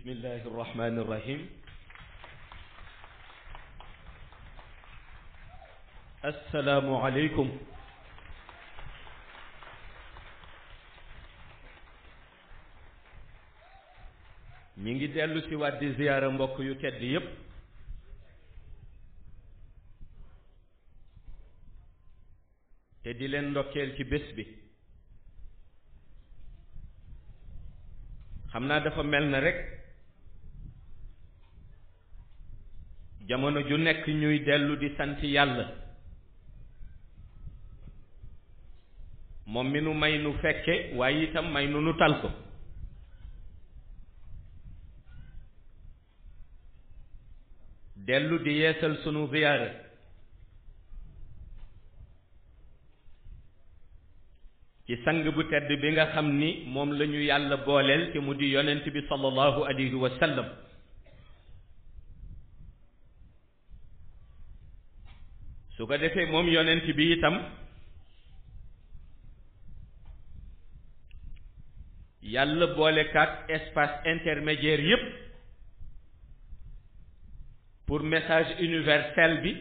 bismillahi irrahmani irrahim assalaamu aleykum ñi ngi dellu si waat di ziyaara mbokk yu tedd yépp te di leen ndokkeel ci bés bi xam naa dafa mel na rekk jamono ju nekk ñuy dellu di sant yàlla moom mi nu may nu fekke waaye itam may nu nu tal ko dellu di yeesal sunu ziyaara ci sang bu tedd bi nga xam ni moom la ñu yàlla booleel te mu di yonent bi sallallahu alayhi wa sallam su ko defee moom yonent bi itam yàlla boolekaat espace intermédiaire yépp pour message universel bi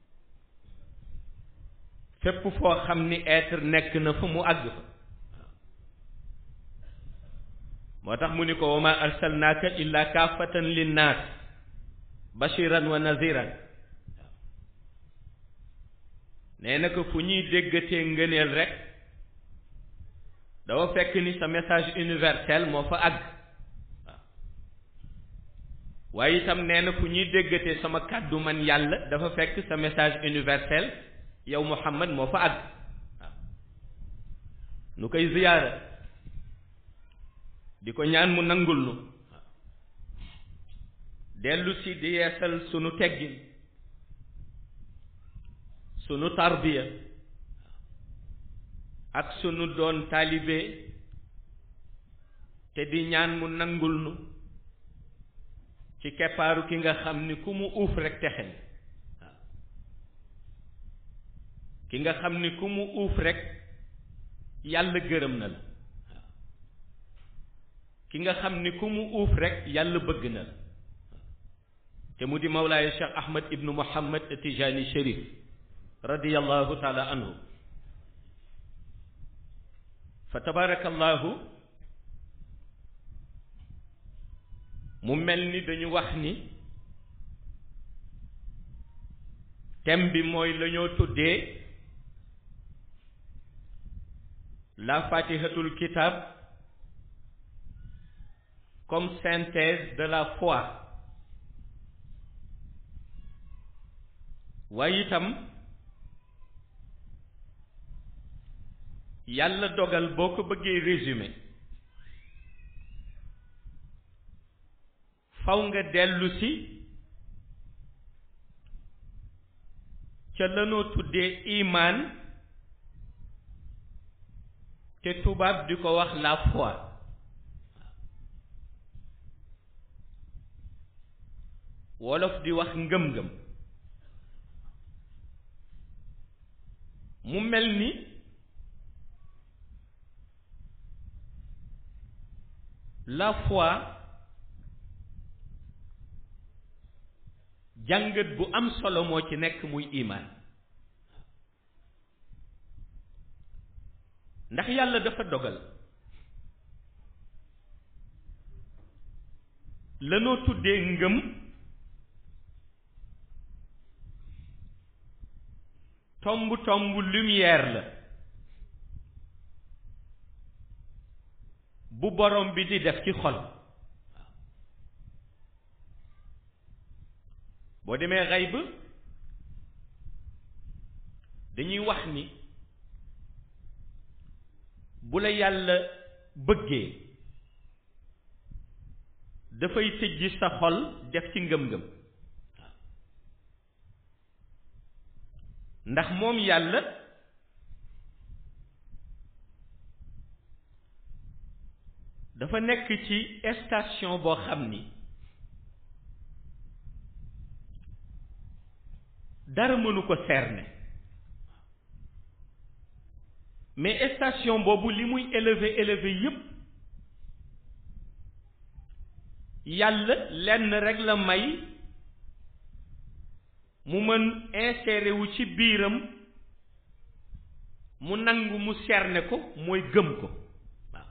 fépp foo xam ni être nekk na fa mu àgg fa moo tax mu ni ko wa ma arsalnaaka illa kaafatan linnaas bashiran wa naziran nee na ko fu ñuy déggatee ngëneel rek dafa fekk ni sa message universel moo fa àgg waaw waaye itam nee na fu ñuy déggatee sama kàddu man yàlla dafa fekk sa message universel yow Muhammad moo fa àgg waaw nu koy ziyaara di ko ñaan mu nangul nu waaw dellu si di yeesal sunu teggin sunu tarbiya ak sunu doon taalibe te di ñaan mu nangul nu ci keppaaru ki nga xam ni ku mu uuf rek texen waaw ki nga xam ni ku mu uuf rek yàlla gërëm na la waaw ki nga xam ni ku mu uuf rek yàlla bëgg na la te mu di mawlaaya Cheikh Ahmad ibnu Muhammad Tijani Cherif radiyallahu taala anhu fa tabarakallahu mu mel ni dañu wax ni thème bi mooy la ñoo tuddee la fatihatul kitab comme synthèse de la foi waaye itam yàlla dogal boo ko bëggee résumé faw nga dellu si ca lanoo tuddee imaan te tubaab di ko wax la foi wolof di wax ngëm-ngëm mu mel ni la foi jàngat bu am solo moo ci nekk muy imaan ndax yàlla dafa dogal lanoo tuddee ngëm tomb tomb lumière la bu borom bi di def ci xol boo demee xayb dañuy wax ni bu la yàlla bëggee dafay tëjji sa xol def ci ngëm-ngëm ndax moom yàlla dafa nekk ci station boo xam ni dara mënu ko cerner mais station boobu li muy élevé élevé yépp yàlla lenn rek la may mu mën inséré wu ci biiram mu nangu mu cerner ko mooy gëm ko waaw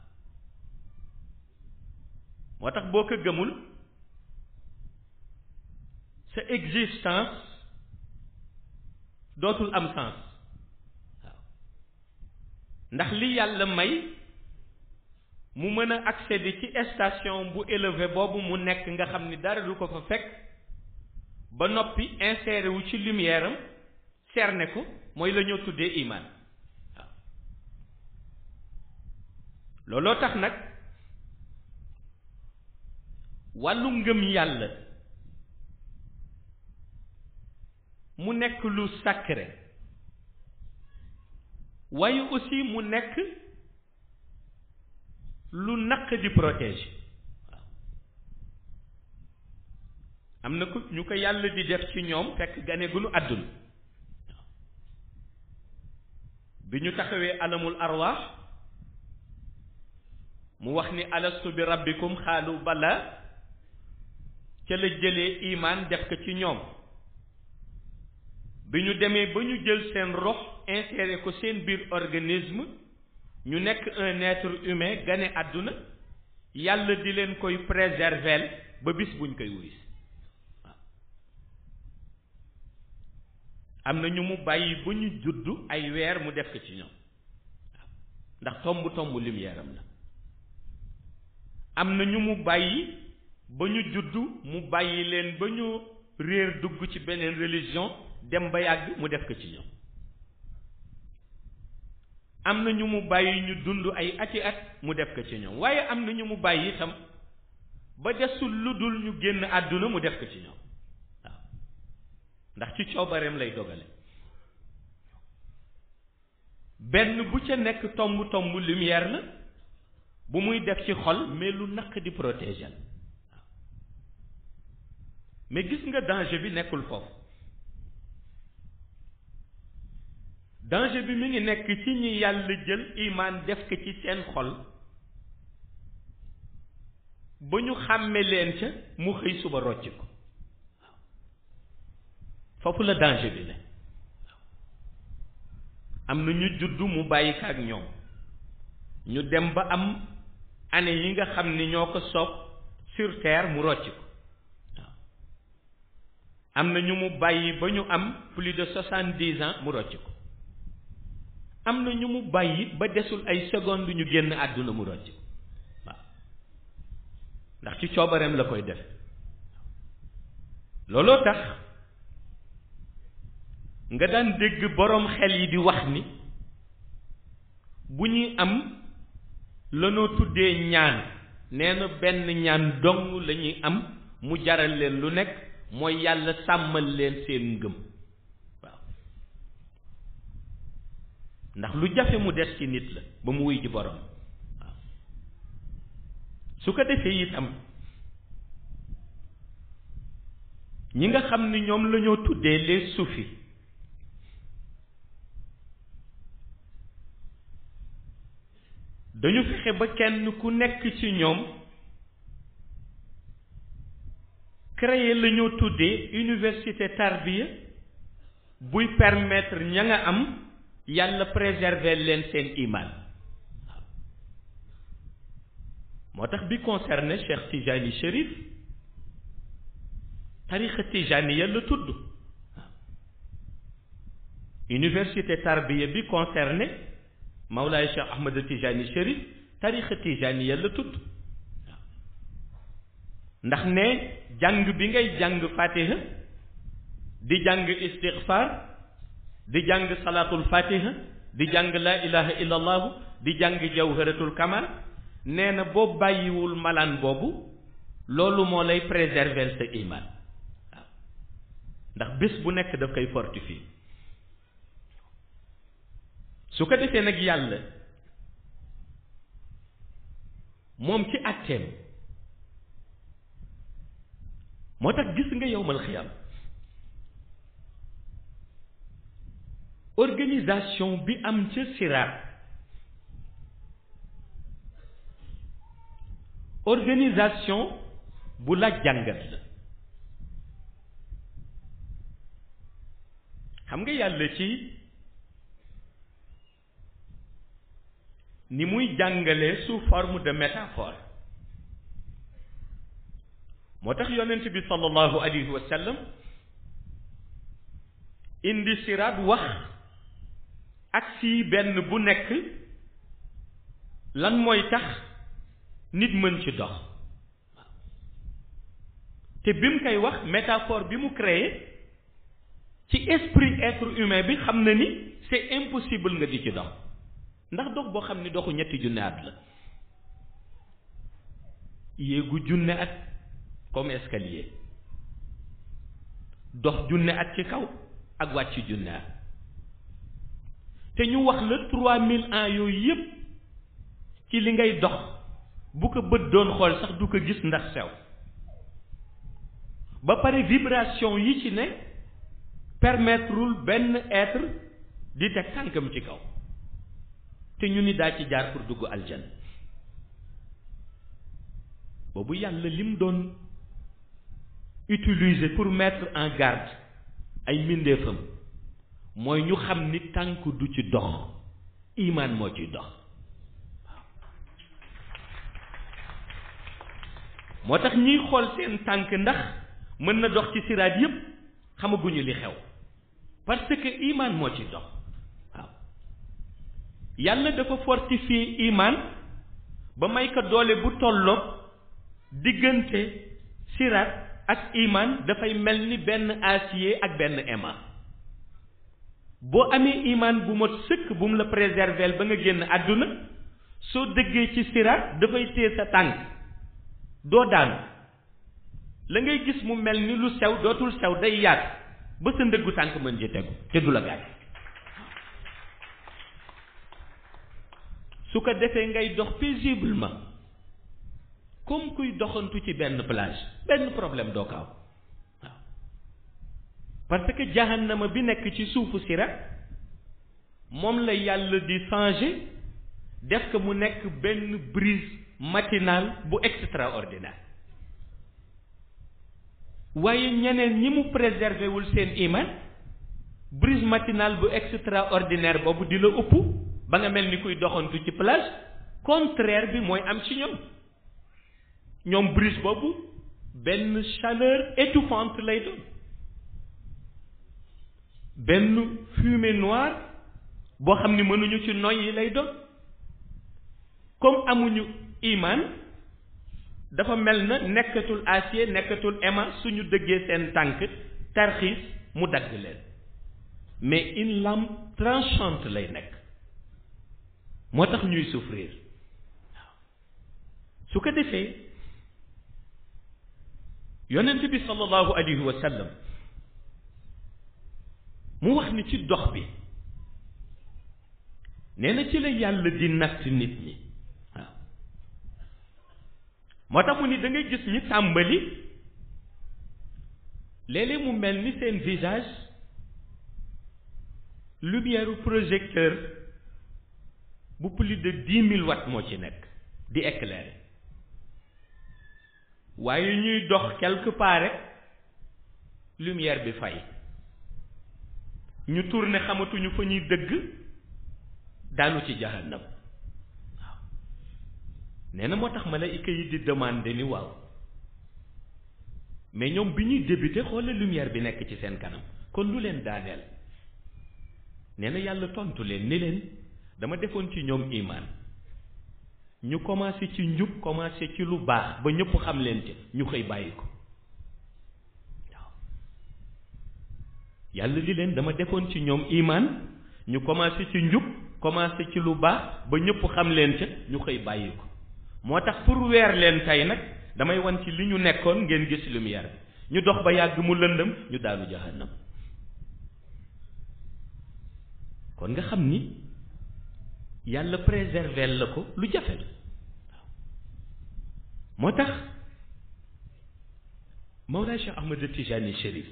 moo tax boo ko gëmul sa existence dootul am sens waaw ndax li yàlla may mu mën a accéder ci station bu élevé boobu mu nekk nga xam ni dara du ko fa fekk ba noppi inséré wu ci lumière am cerner ko mooy la ñoo tuddee iman waaw looloo tax nag wàllu ngëm yàlla mu nekk lu sacré waaye aussi mu nekk lu naq di protéger waaw am na ku ñu ko yàlla di def ci ñoom fekk gane gu nu àdduna waaw bi ñu taxawee alamul arwaax mu wax ni alastu bi rabbikum xaalu bala ca la jëlee imaan def ko ci ñoom bi ñu demee ba ñu jël seen rox inséré ko seen biir organisme ñu nekk un être humain gane àdduna yàlla di leen koy préserver ba bis buñ koy wuys waaw am na ñu mu bàyyi ba ñu juddu ay weer mu def ko ci ñoom waaw ndax tomb tomb lumière am la am na ñu mu bàyyi ba ñu juddu mu bàyyi leen ba ñu réer dugg ci beneen religion dem ba yàgg mu def ko ci ñoom am na ñu mu bàyyi ñu dund ay ati at mu def ko ci ñoom waaye am na ñu mu bàyyi itam ba desul lu dul ñu génn àdduna mu def ko ci ñoom waaw ndax ci coobareem lay dogale benn bu ca nekk tomb tomb lumière la bu muy def ci xol mais lu naq di protéger la waaw mais gis nga danger bi nekkul foofu danger bi mi ngi nekk ci ñi yàlla jël imaan def ko ci seen xol ba ñu xàmme leen ca mu xëy suba rocc ko waaw foofu la danger bi ne am na ñu juddu mu bàyyi ko ak ñoom ñu dem ba am année yi nga xam ni ñoo ko soob sur terre mu rocc ko waaw am na ñu mu bàyyi ba ñu am plus de soixante-dix ans mu rocc ko am na ñu mu bàyyi ba desul ay secondes ñu génn àdduna mu rocc waaw ndax ci coobareem la koy def looloo tax nga daan dégg boroom xel yi di wax ni bu ñuy am lanoo tuddee ñaan nee na benn ñaan dong la ñuy am mu jaral leen lu nekk mooy yàlla sàmmal leen seen ngëm ndax lu jafe mu des ci nit la ba mu wuy ji borom waaw su ko defee itam ñi nga xam ni ñoom la ñoo tuddee les soufis dañu fexe ba kenn ku nekk ci ñoom créer la ñoo tuddee université tarbiya buy permettre ña nga am yàlla préserver leen seen iman waaw moo tax bi concerné Cheikh Tijani Chérif tarixa Tijani ya la tudd waaw université tarbiya bi concerné Mawlaay Cheikh Ahmed Tijani Chérif tarixa Tijani ya la tudd waaw ndax ne jàng bi ngay jàng fatiha di jàng istighfar di jàng salaatul fatiha di jàng laa ilaha illa allahu di jàng jawharatul kamal nee na boo bàyyiwul malaan boobu loolu moo lay préserver sa iman waaw ndax bés bu nekk daf koy fortifier su ko defee nag yàlla moom ci àtteem moo tax gis nga yowmal xiyam organisation bi am ca siraat organisation bu laaj jàngat la xam nga yàlla ci ni muy jàngale sous forme de métaphore moo tax yonent bi sallallahu alayhi wa sallam indi siraat wax ak si benn bu nekk lan mooy tax nit mën ci dox te bi mu koy wax métaphore bi mu créé ci esprit être humain bi xam na ni c'est impossible nga di ci dox ndax dox boo xam ni doxu ñetti junne at la yéegu junne at comme escalier dox junne at ci kaw ak wàcc junne at te ñu wax la trois mille ans yooyu yépp ci li ngay dox bu ko bët doon xool sax du ko gis ndax sew ba pare vibration yi ci ne permettrewul benn être di teg tànkam ci kaw te ñu ni daa ci jaar pour dugg aljan boobu yàlla lim doon utiliser pour mettre en garde ay mbindeefam mooy ñu xam ni tànk du ci dox imaan moo ciy dox moo tax ñiy xool seen tànk ndax mën na dox ci siraat yépp xamaguñu li xew parce que imaan moo ci dox waaw yàlla dafa fortifier imaan ba may ko doole bu tolloog diggante siraat ak imaan dafay mel ni benn acier ak benn aimant boo amee imaan bu mot sëkk bu mu la préserver ba nga génn àdduna soo dëggee ci siraat dafay téye sa tànk doo daanu la ngay gis mu mel ni lu sew dootul sew day yaat ba sa ndëggu tànk mën ci tegu te du la gaañ su ko defee ngay dox paisiblement comme kuy doxantu ci benn plage benn problème doo ko am waaw parce que jahannama bi nekk ci suufu sirat moom la yàlla di changer def ko mu nekk benn brise matinale bu extraordinaire waaye ñeneen ñi mu préserver wul seen iman brise matinale bu extraordinaire boobu di la ëpp ba nga mel ni kuy doxantu ci plage contraire bi mooy am ci ñoom ñoom brise boobu benn chaleur étouffante lay doon benn fumée noire boo xam ni mënuñu ci noyyi lay doon comme amuñu iman dafa mel na nekkatul acier nekkatul aimant suñu dëggee seen tànk tarxiis mu dagg leen mais une lame tranchante lay nekk moo tax ñuy souffrir waaw su ko defee yonent bi sallallahu alayhi wa sallam mu wax ni ci dox bi nee na ci la yàlla di natt nit ñi waaw moo tax mu ni da ngay gis ñi tàmbali léeg-léeg mu mel ni seen visage lumière projecteur bu plus de dix mille watts moo ci nekk di éclairer waaye ñuy dox quelque part rek lumière bi fay ñu tourné xamatuñu fa ñuy dëgg daanu ci jahannam waaw nee na moo tax malaayika yi di demander ni waaw mais ñoom bi ñuy débuté xoolal lumière bi nekk ci seen kanam kon lu leen daaneel nee na yàlla tontu leen ni leen dama defoon ci ñoom imaan ñu commencé ci njub commencé ci lu baax ba ñëpp xam leen ci ñu xëy bàyyi ko waaw yàlla li leen dama defoon ci ñoom imaan ñu commencé ci njub commencé ci lu baax ba ñëpp xam leen ca ñu xëy bàyyi ko moo tax pour weer leen tey nag damay wan ci li ñu nekkoon ngeen gis lumière bi ñu dox ba yàgg mu lëndëm ñu daanu jahannam kon nga xam ni yàlla préserver la ko lu jafe la waaw moo tax Mawlaa Cheikh Ahmad Tijani Chérif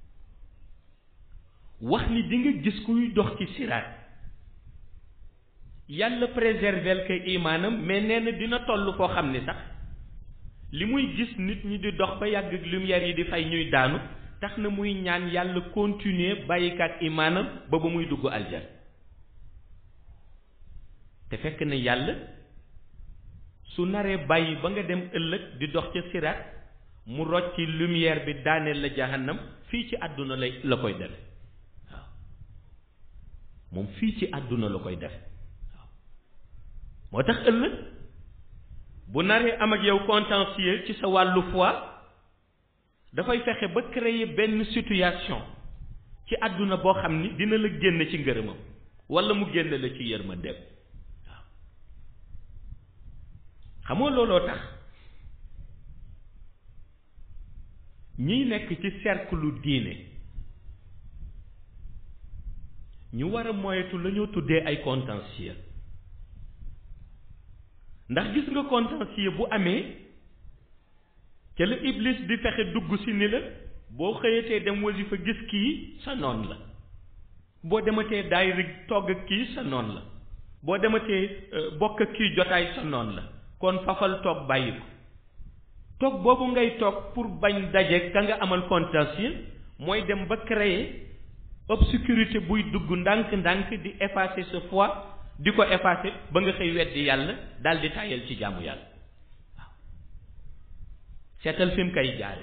wax ni di nga gis kuy dox ci siraat yàlla préserver ko imaanam mais nee na dina toll foo xam ni sax li muy gis nit ñi di dox ba yàgg ak lumière yi di fay ñuy daanu tax na muy ñaan yàlla continuer bàyyikaat imaanam ba ba muy dugg aljan te fekk na yàlla su naree bàyyi ba nga dem ëllëg di dox ca siraat mu rocci lumière bi daaneel la jahannam fii ci àdduna lay la koy def waaw moom fii ci àdduna la koy def waaw moo tax ëllëg bu naree am ak yow contentieux ci sa wàllu foi dafay fexe ba créer benn situation ci àdduna boo xam ni dina la génn ci ngërëmam walla mu génn la ci yërmandeem waaw xamoo looloo tax ñiy nekk ci cercle diine ñu war a moyetu la ñoo tuddee ay contentieux ndax gis nga contentieux bu amee ca la iblis di fexe dugg si ni la boo xëyatee dem wasifa gis kii sa noon la boo dematee daayira togg ak kii sa noon la boo dematee bokk ak kii jotaay sa noon la kon fafal toog bàyyi ko toog boobu ngay toog pour bañ daje ka nga amal contentieux mooy dem ba créer obscurité buy dugg ndànk-ndànk di effacer sa foi di ko effacer ba nga xëy weddi yàlla daal di tàyyal ci jaamu yàlla waaw seetal fi mu koy jaare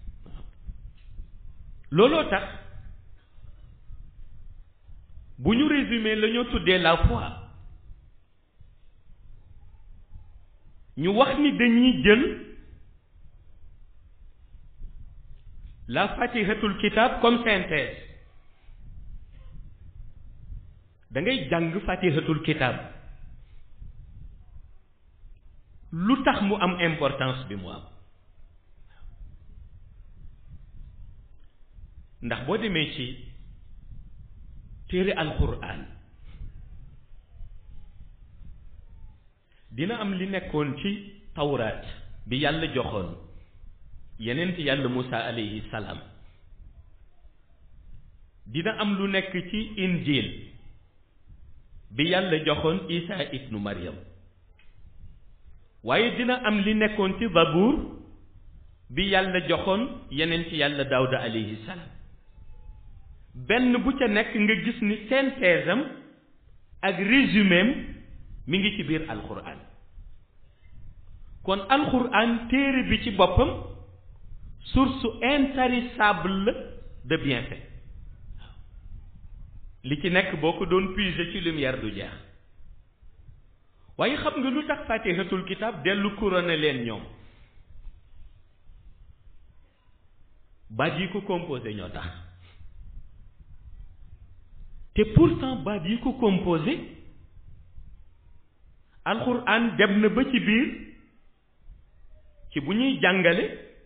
looloo tax bu ñu résumer la ñoo tuddee la foi ñu wax ni dañuy jël la fatihatul kitab comme synthèse da ngay jàng fatihatul kitab lu tax mu am importance bi mu am ndax boo demee ci téere alquran dina am li nekkoon ci tawraat bi yàlla joxoon yeneen ci yàlla Musa alayhi salaam dina am lu nekk ci injil bi yàlla joxoon Isa ibnu Maryam waaye dina am li nekkoon ci Zabuur bi yàlla joxoon yeneen ci yàlla Daawda alayhi salaam benn bu ca nekk nga gis ni synthèse am ak résumé am mi ngi ci biir alxuraan kon alxuraan téere bi ci boppam source intarissable de bienfait li ci nekk boo ko doon puiser ci lumière du jeex waaye xam nga lu tax fatihatul kitab dellu couronné leen ñoom baat yi ko composé ñoo tax te pourtant baat yi ko composé alxuraan dem na ba ci biir ci bu ñuy jàngale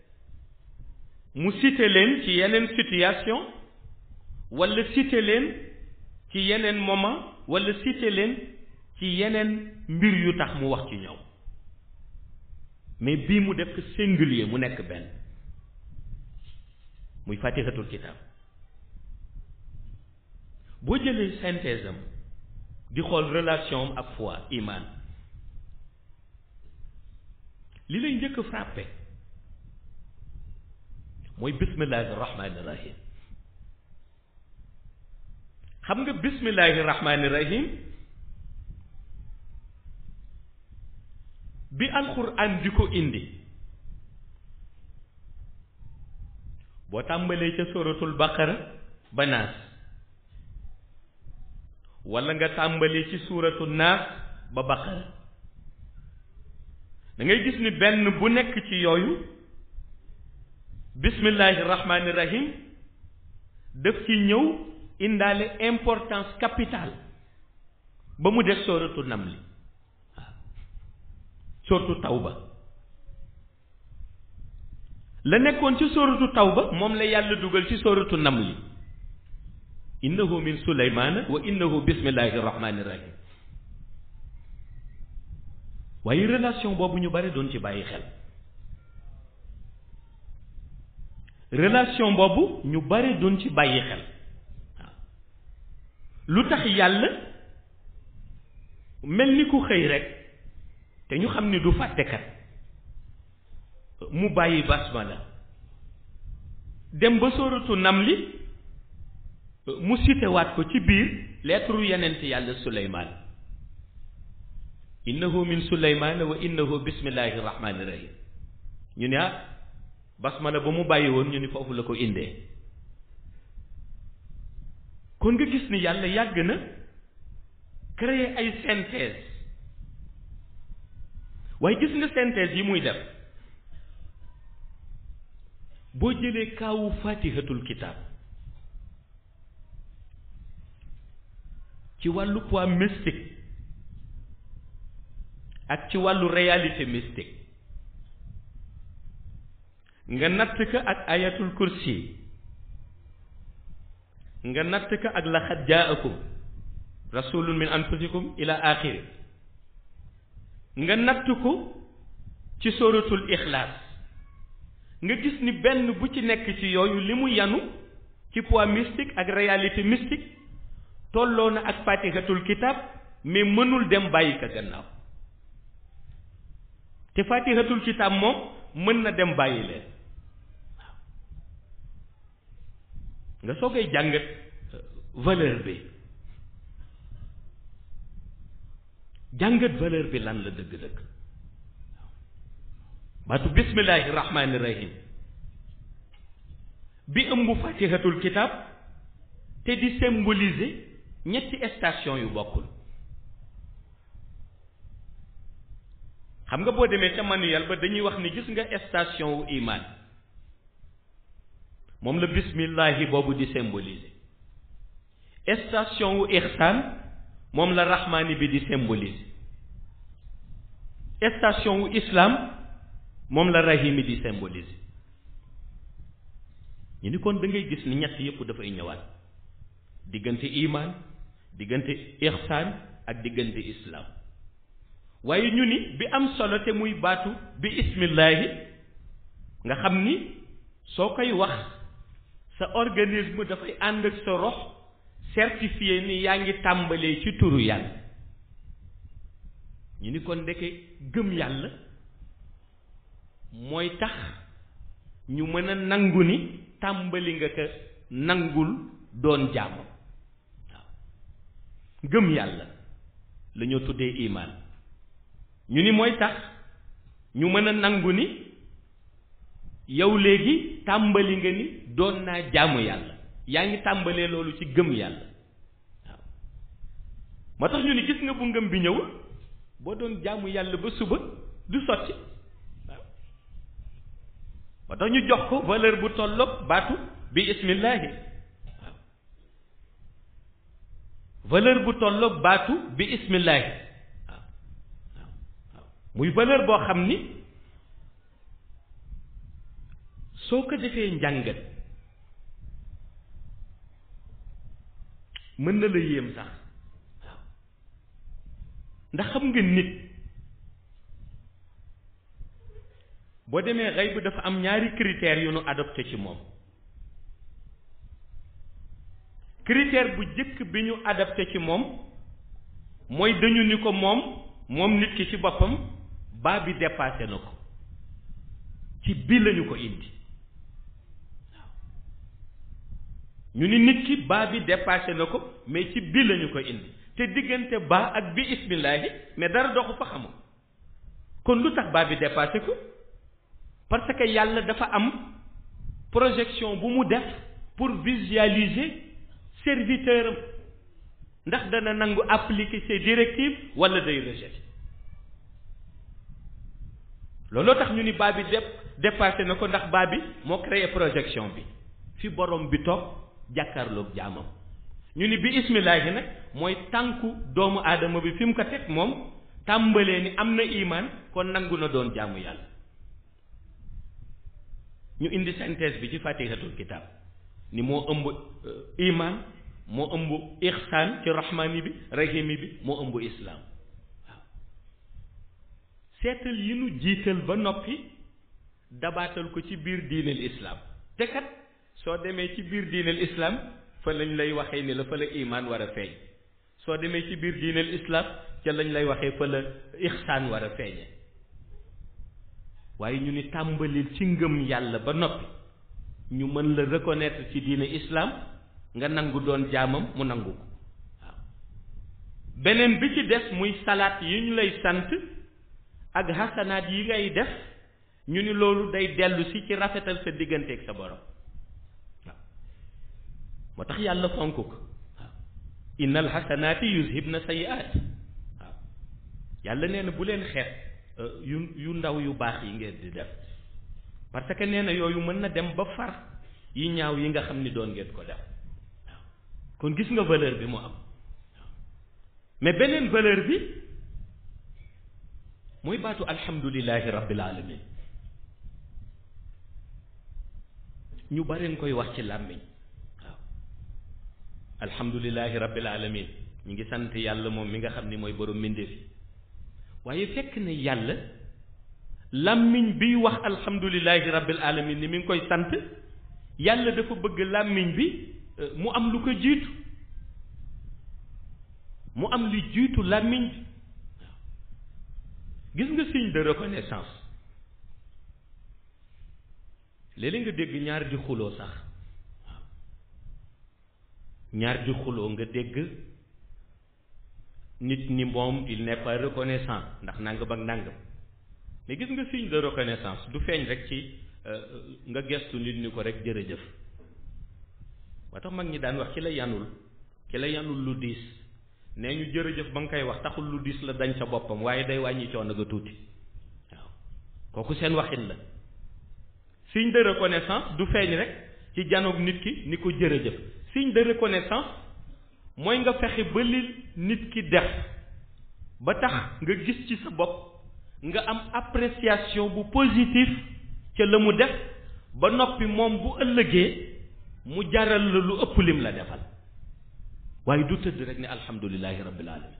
mu cité leen ci yeneen situation walla cité leen ci yeneen moment walla cité leen ci yeneen mbir yu tax mu wax ci ñoom mais bii mu def ko singulier mu nekk benn muy fatihatul kitab boo jëlee synthèse am di xool relation am ak foi iman li lay njëkk a frappé mooy bismillahi rahmaani rahim xam nga bismillahi rahmaani rahim bi alxuraan di ko indi boo tàmbalee ca suratul baqara ba naas wala nga tàmbalee ci suuratu naas ba baqara da ngay gis ni benn bu nekk ci yooyu bismillahi rahmaani rahim daf ci ñëw indaale importance capitale ba mu def sóoratu namli waaw sóoratu tawba la nekkoon ci sóoratu tawba moom la yàlla dugal ci sóoratu namli innahu min suleymaana wa innahu bismillahi rahmaani rahim waaye relation boobu ñu bari doon ci bàyyi xel relation boobu ñu bari doon ci bàyyi xel waaw lu tax yàlla mel ni ku xëy rek te ñu xam ni du fàttekat mu bàyyi basmala dem ba sóoratu namli mu sitewaat ko ci biir lettre yenent yàlla suleymaan innahu min suleymaan wa innahu bismillahi rahmaani rahim ñu ne ah basmala ba mu bàyyi woon ñu ni foofu la ko indee kon nga gis ni yàlla yàgg na créer ay synthèse waaye gis nga synthèse yi muy def boo jëlee kaawu fatihatul kitab ci wàllu poids mystique ak ci wàllu réalité mystique nga natt ka ak ayatul kursi nga natt ka ak laxad jaakum rasulun min anfusikum ila axiri nga natt ko ci sóoratul ixlaas nga gis ni benn bu ci nekk ci yooyu li mu yanu ci poids mystique ak réalité mystique tolloo na ak fatihatul kitab mais mënul dem bàyyi ka gannaaw te fatihatul kitab moom mën na dem bàyyi leen waaw nga soogay jàngat valeur bi jàngat valeur bi lan la dëgg-dëgg baatu bismillahi rahmaani rahim bi ëmb fatihatul kitab te di symboliser ñetti station yu bokkul xam nga boo demee ca manuel ba dañuy wax ni gis nga station wu iman moom la bismillahi boobu di symboliser station wu ihsan moom la rahmaani bi di symboliser station wu islam moom la rahimi di symboliser ñu ni kon da ngay gis ni ñett yépp dafay ñëwaat diggante iman diggante ihsan ak diggante islam waaye ñu ni bi am solo te muy baatu bi ismillahi nga xam ni soo koy wax sa organisme dafay ànd ak sa rox certifié ni yaa ngi tàmbalee ci turu yàlla ñu ni kon ndeke gëm yàlla mooy tax ñu mën a nangu ni tàmbali nga ko nangul doon jàmm waaw gëm yàlla la ñoo tuddee imaan ñu ni mooy tax ñu mën a nangu ni yow léegi tàmbali nga ni doon naa jaamu yàlla yaa ngi tàmbalee loolu ci gëm yàlla waaw moo tax ñu ni gis nga bu ngëm bi ñëwul boo doon jaamu yàlla ba suba du sotti waaw moo tax ñu jox ko valeur bu tolloog baatu bi ismillahi waaw valeur bu tolloog baatu bi ismillahi waaw waaw muy valeur boo xam ni soo ko defee njàngat mën na la yéem sax waaw ndax xam nga nit boo demee xëy bu dafa am ñaari critères yu nu adopté ci moom critère bu jëkk bi ñu adopté ci moom mooy dañu ni ko moom moom nit ki ci boppam baa bi dépassé na ko ci bi lañu ko indi ñu ni nit ki baa bi dépassé na ko mais ci bi lañu ko indi te diggante baa ak bi ismillahi mais dara doxu fa xamul kon lu tax baa bi dépassé ko parce que yàlla dafa am projection bu mu def pour visualiser serviteur am ndax dana nangu appliquer ses directives wala day rejeter looloo tax ñu ni baa bi dép dépassé na ko ndax baa bi moo créé projection bi fi borom bi toog jàkkaarloog jaamam ñu ni bi ismillahi nag mooy tànku doomu aadama bi fi mu ko teg moom tàmbalee ni am na imaan kon nangu na doon jaamu yàlla ñu indi synthèse bi ci fatihatul kitab ni moo ëmb imaan moo ëmb ihsaan ci rahmaani bi rahimi bi moo ëmb islaam waaw seetal yi nu jiital ba noppi dabaatal ko ci biir diineel islaam te kat soo demee ci biir diineel islaam fa lañ lay waxee ni la fa la imaan war a feeñ soo demee ci biir diineel islaam ca lañ lay waxee fa la ihsaan war a feeñe waaye ñu ni tàmbalil ci ngëm yàlla ba noppi ñu mën la reconnaître ci diine islam nga nangu doon jaamam mu nangu ko waaw beneen bi ci des muy salaat yi ñu lay sant ak hasanaat yi ngay def ñu ni loolu day dellu si ci rafetal sa digganteeg sa borom waaw moo tax yàlla fonk ko waaw innal hasanaati yuzhibna sayiaat waaw yàlla nee na bu leen xeet yu yu ndaw yu baax yi ngeen di def parce que nee na yooyu mën na dem ba far yi ñaaw yi nga xam ni doon ngeen ko def waaw kon gis nga valeur bi mu am mais beneen valeur bi mooy baatu alhamdulillahi rabbil alamin ñu bareen koy wax ci làmmiñ waaw alhamdulillahi rabbil alamin ñu ngi sant yàlla moom mi nga xam ni mooy borom mbindeef yi waaye fekk na yàlla làmmiñ biy wax alhamdulillahi rabbil alamin ni mi ngi koy sant yàlla dafa bëgg làmmiñ bi mu am lu ko jiitu mu am li jiitu làmmiñ bi gis nga signe de reconnaissance léeg-léeg nga dégg ñaar di xuloo sax waaw ñaar di xuloo nga dégg nit ni moom il n'est pas reconnaissant ndax nangam ak nangam mais gis nga signe de reconnaissance du feeñ rek ci nga gestu nit ni ko rek jërëjëf moo tax mag ñi daan wax ci la yanul ci la yanul lu diis nee ñu jërëjëf ba nga koy wax taxul lu diis la dañ sa boppam waaye day wàññi coono ga tuuti waaw kooku seen waxin la signe de reconnaissance du feeñ rek ci janoog nit ki ni ko jërëjëf signe de reconnaissance mooy nga fexe ba li nit ki def ba tax nga gis ci sa bopp nga am appréciation bu positif ca la mu def ba noppi moom bu ëllëgee mu jaral la lu ëpp lim la defal waaye du tëdd rek ne alhamdulillahi rabbil alamin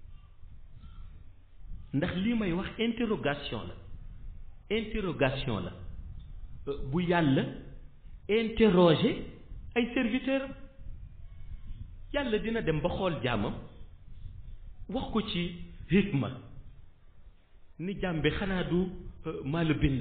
ndax lii may wax interrogation la interrogation la bu yàlla interroger ay serviteurs yàlla dina dem ba xool jaamam wax ko ci hikma ni jaam bi xanaa du maa la bind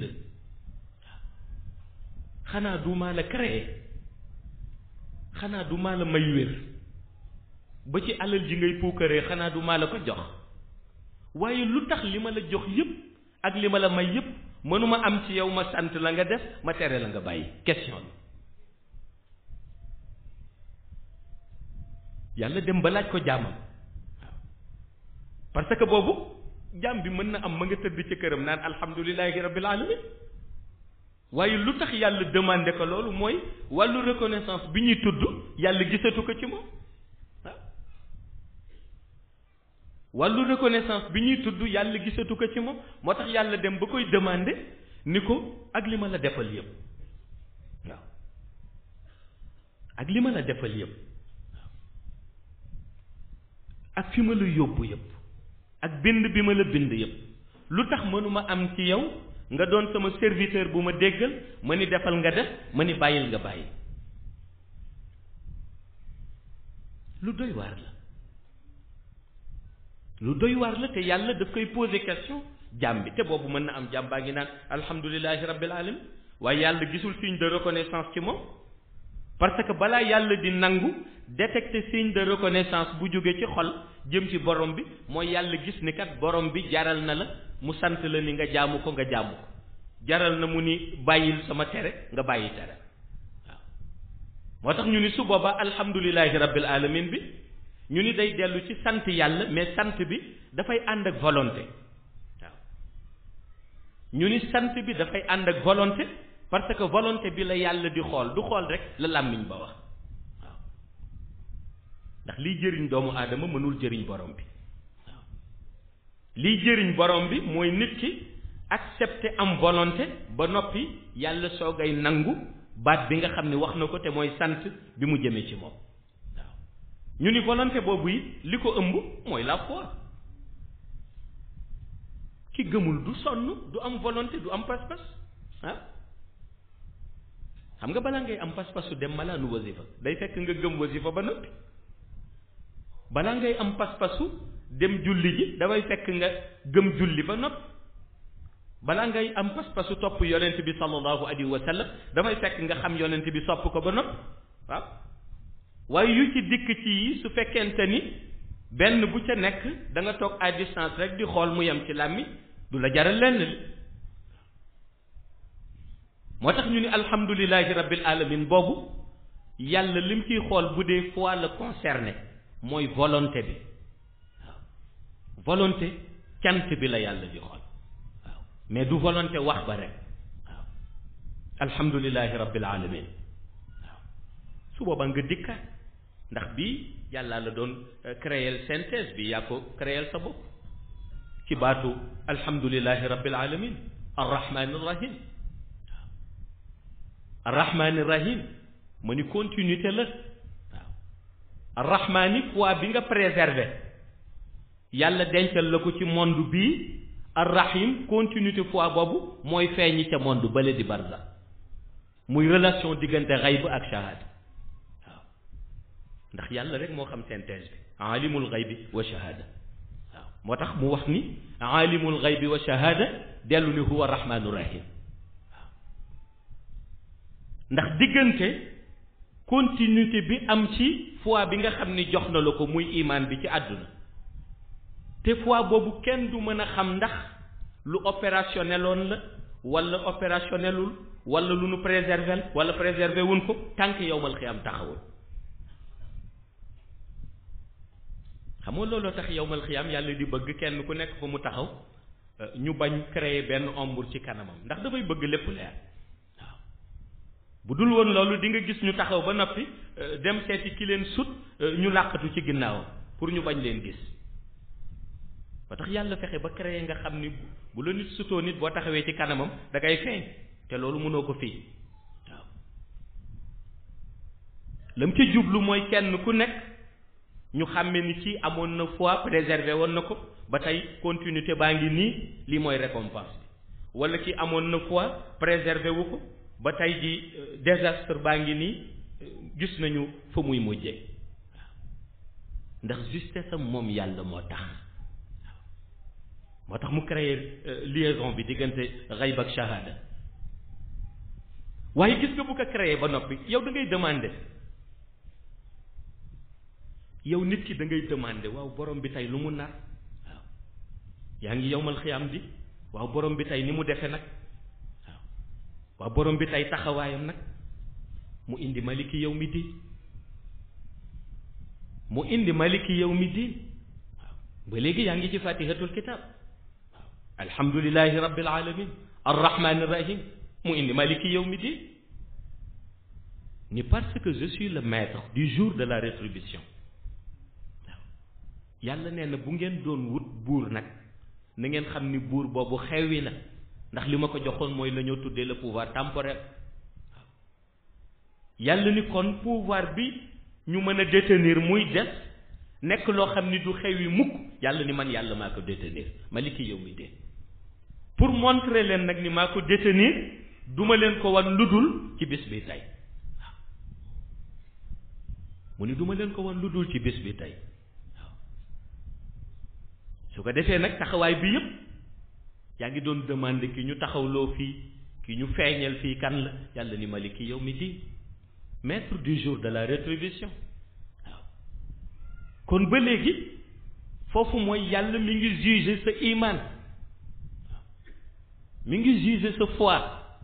xanaa du maa la créé xanaa du maa la may wér ba ci alal ji ngay puukaree xanaa du maa la ko jox waaye lu tax li ma la jox yépp ak li ma la may yépp mënuma am ci yow ma sant la nga def ma tere la nga bàyyi question bi yàlla dem ba laaj ko jaamam waaw parce que boobu jaam bi mën na am ma nga tëdd ci këram naan alhamdulillahi rabbil alamin waaye lu tax yàlla demandé ko loolu mooy wàllu reconnaissance bi ñuy tudd yàlla gisatu ko ci moom waaw wàllu reconnaissance bi ñuy tudd yàlla gisatu ko ci moom moo tax yàlla dem ba koy demandé ni ko ak li ma la defal yépp waaw ak li ma la defal yépp waaw ak fi ma la yóbbu yépp ak bind bi ma la bind yépp lu tax mënuma am ci yow nga doon sama serviteur bu ma déggal ma ni defal nga def ma ni bàyyil nga bàyyi lu doy waar la lu doy waar la te yàlla daf koy poser question jàmm bi te boobu mën na am jàmm baa ngi naan alhamdulilahi rabbil alamin waaye yàlla gisul signe de reconnaissance ci moom parce que balaa yàlla di nangu détecter signe de reconnaissance bu jóge ci xol jëm ci borom bi mooy yàlla gis ni kat borom bi jaral na la mu sant la ni nga jaamu ko nga jaamu ko jaral na mu ni bàyyil sama tere nga bàyyi tere waaw moo tax ñu ni su boobaa alhamdulilahi rabbil alamin bi ñu ni day dellu ci sant yàlla mais sant bi dafay ànd ak volonté waaw ñu ni sant bi dafay ànd ak volonté parce que volonté bi la yàlla di xool du xool rek la làmmiñ ba wax waaw ndax liy jëriñ doomu aadama mënul jëriñ borom bi waaw liy jëriñ borom bi mooy nit ki accepter am volonté ba noppi yàlla soogay nangu baat bi nga xam ne wax na ko te mooy sant bi mu jëmee ci moom waaw ñu ni volonté boobu yi li ko ëmb mooy la foi ki gëmul du sonn du am volonté du am pas-pas ah xam nga balaa ngay am pas-pasu dem malaanu wasifa day fekk nga gëm wasifa ba noppi balaa ngay am pas-pasu dem julli ji dafay fekk nga gëm julli ba noppi balaa ngay am pas-pasu topp yonent bi sallallahu alayhi wa sallam damay fekk nga xam yonent bi sopp ko ba nopp waaw waaye yu ci dikk ci yi su fekkente ni benn bu ca nekk da nga toog à distance rek di xool mu yem ci làmmi du la jaral lenn li moo tax ñu ni alhamdulillahi rabbil alamin boobu yàlla lim ciy xool bu dee foi la concerné mooy volonté bi waaw volonté cant bi la yàlla di xool waaw mais du volonté wax ba rek waaw alhamdulillahi rabbil alamin waaw su boobaa nga dikkaat ndax bii yàlla la doon créer synthèse bi yaa ko créer sa bopp ci baatu alhamdulillahi rabbil alamin arrahmani rahim arrahmani rahim ma ni continuité la waaw arrahmani foi bi nga préserver yàlla dencal la ko ci monde bii arrahim continuité foi boobu mooy feeñi ca monde bale di barza muy relation diggante xayb ak shahada waaw ndax yàlla rek moo xam synthèse bi alimul xaybi wa shahada waaw moo tax mu wax ni alimul xaybi wa shahada dellu ni huwa rahmanu rahim waaw ndax diggante continuité bi am ci foi bi nga xam ni jox na la ko muy imaan bi ci àdduna te foi boobu kenn du mën a xam ndax lu opérationneloon la wala opérationnelul wala lu nu préserver wala préserver wuñ ko tànk yowmal xiyam taxawul xam nga looloo tax yowmal xiyam yàlla di bëgg kenn ku nekk fa mu taxaw ñu bañ créer benn ombre ci kanamam ndax dafay bëgg lépp leer waaw bu dul woon loolu di nga gis ñu taxaw ba noppi dem seeti ki leen sut ñu làqatu ci ginnaawam pour ñu bañ leen gis ba tax yàlla fexe ba créer nga xam ni bu la nit sutoo nit boo taxawee ci kanamam da ngay feeñ te loolu mënoo ko fii waaw lam ca jublu mooy kenn ku nekk ñu xàmme ni ci amoon na foi préservé woon na ko ba tey continuité baa ngi nii lii mooy récompense bi wala ki amoon na foi préservé wu ko ba tey ji désastre baa ngi nii gis nañu fa muy mujjee waaw ndax justesse am moom yàlla moo tax moo tax mu créer liaison bi diggante xayb ak shahada waaye gis nga bu ko créer ba noppi yow da ngay demander yow nit ki da ngay demander waaw borom bi tey lu mu nar waaw yaa ngi yowmal xiyaam di waaw borom bi tey ni mu defe nag waaw waaw borom bi tey taxawaayam nag mu indi maliki yow mi diin mu indi maliki yow mi diin waaw ba léegi yaa ngi ci fatihatul kitab waaw alhamdulillahi rabbil alamin arrahmani rahim mu indi maliki yow mi diin ni parce que je suis le maître du jour de la rétribution waaw yàlla nee na bu ngeen doon wut buur nag na ngeen xam ni buur boobu xewwi na ndax li ma ko joxoon mooy la ñoo tuddee le pouvoir temporel waaw yàlla ni kon pouvoir bi ñu mën a détenir muy des nekk loo xam ni du xewwi mukk yàlla ni man yàlla maa ko détenir maliki yow mi dee pour montrer leen nag ni maa ko détenir duma leen ko wan ludul ci bis bi tey waaw mu ni duma leen ko wan ludul ci bis bi tey waaw su ko defee nag taxawaay bi yépp yaa ngi doon demander ki ñu taxawloo fii ki ñu feeñal fii kan la yàlla ni maliki yow mi di maître du jour de la rétribution waaw kon ba léegi foofu mooy yàlla mi ngi juger sa iman mi ngi juger sa foi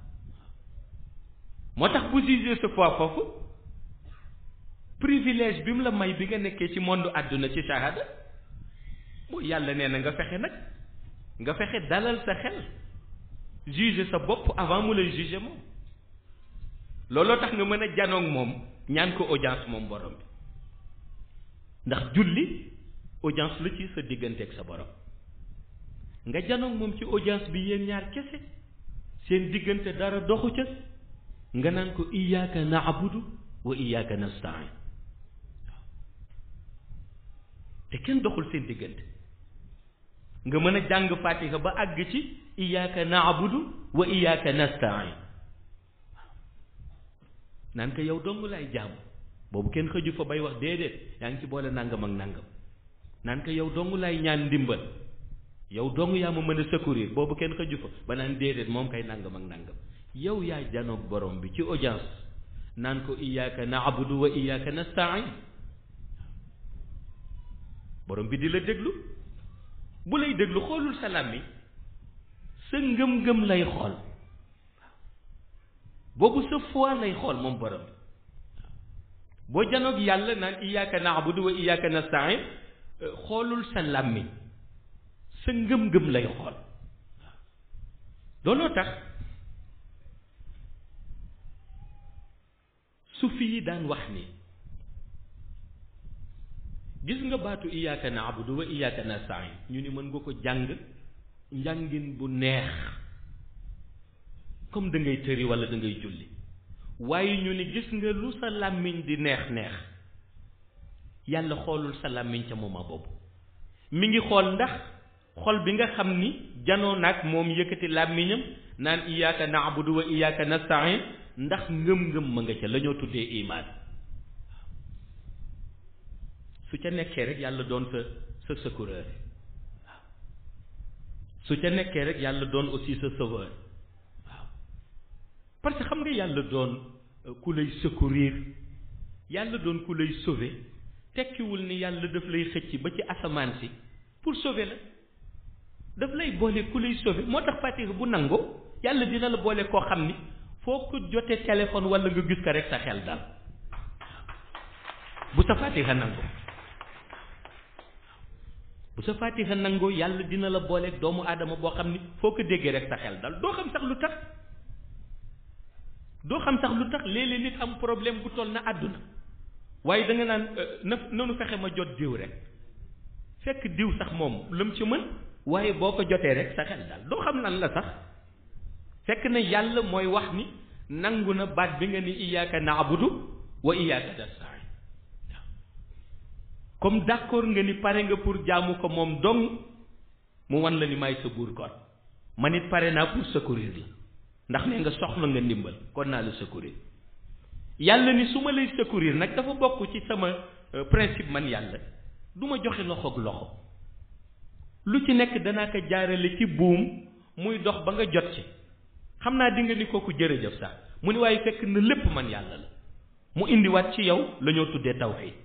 moo tax bu juger sa foi foofu privilège bi mu la may bi nga nekkee ci monde àdduna ci shahada mooy yàlla nee na nga fexe nag nga fexe dalal sa xel juger sa bopp avant mu lay juger moom looloo tax nga mën a janoog moom ñaan ko audience moom borom bi ndax julli audience la ci sa diggante ak sa borom nga janoog moom ci audience bi yéen ñaar kese seen diggante dara doxu ca nga naan ko iyyaka na'budu wa iyyaka nasta'in te kenn doxul seen diggante nga mën a jàng fatiha ba àgg ci iyyaka na'budu wa iyyaka nasta'in naan ko yow dong laay jaamu boobu kenn xëju fa bay wax déedéet yaa ngi ci boole nangam ak nangam naan ko yow dong laay ñaan ndimbal yow dong yaa ma mën a secourir boobu kenn xëju fa ba naan déedéet moom kay nangam ak nangam yow yaa janoog borom bi ci audience naan ko iyyaka na'budu wa iyyaka nasta'in borom bi di la déglu bu lay déglu xoolul sa làmmiñ sa ngëm-ngëm lay xool boobu sa foi lay xool moom borom bi boo janoog yàlla naan iyyaka na'budu wa iyyaka nasta'in xoolul sa làmmiñ sa ngëm-ngëm lay xool looloo tax sufi yi daan wax ni gis nga baatu iyyaka na'budu wa iyyaka nasta'in ñu ni mën nga ko jàng njàngin bu neex comme da ngay tëri wala da ngay julli waaye ñu ni gis nga lu sa làmmiñ di neex neex yàlla xoolul sa làmmiñ ca moment boobu mi ngi xool ndax xol bi nga xam ni janoo nag moom yëkkati làmmiñam naan iyyaka na'budu wa iyyaka nasta'in ndax ngëm-ngëm ma nga ca la ñoo tuddee imaan su ca nekkee rek yàlla doon sa sa secoureur waaw su ca nekkee rek yàlla doon aussi sa sauveur waaw parce que xam nga yàlla doon ku lay secourir yàlla doon ku lay sauver tekkiwul ni yàlla daf lay xëcc ba ci asamaan si pour sauver la daf lay boole ku lay sauver moo tax fatiha bu nangoo yàlla dina la boole koo xam ni foo ko jotee téléphone wala nga gis ko rek sa xel dal bu sa fatiha nangoo bu sa fatiha nangoo yàlla dina la boole doomu aadama boo xam ni foo ko déggee rek sa xel dal doo xam sax lu tax doo xam sax lu tax léeg-léeg nit am problème bu toll na àdduna waaye da nga naan na nanu fexe ma jot diw rek fekk diw sax moom lam ci mën waaye boo ko jotee rek sa xel dal doo xam lan la sax fekk na yàlla mooy wax ni nangu na baat bi nga ni iyyaka na'budu wa iyyaka nasta'in comme d'accord nga ni pare nga pour jaamu ko moom dong mu wan la ni may sa buur kon man it pare naa pour secourir la ndax ne nga soxla nga ndimbal kon naa la secourir yàlla ni su ma lay secourir nag dafa bokk ci sama principe man yàlla du ma joxe loxoog loxo lu ci nekk danaa ko jaarale ci buum muy dox ba nga jot ci xam naa di nga ni kooku jërëjëf sax mu ni waaye fekk na lépp man yàlla la mu indiwaat ci yow la ñoo tuddee tawhid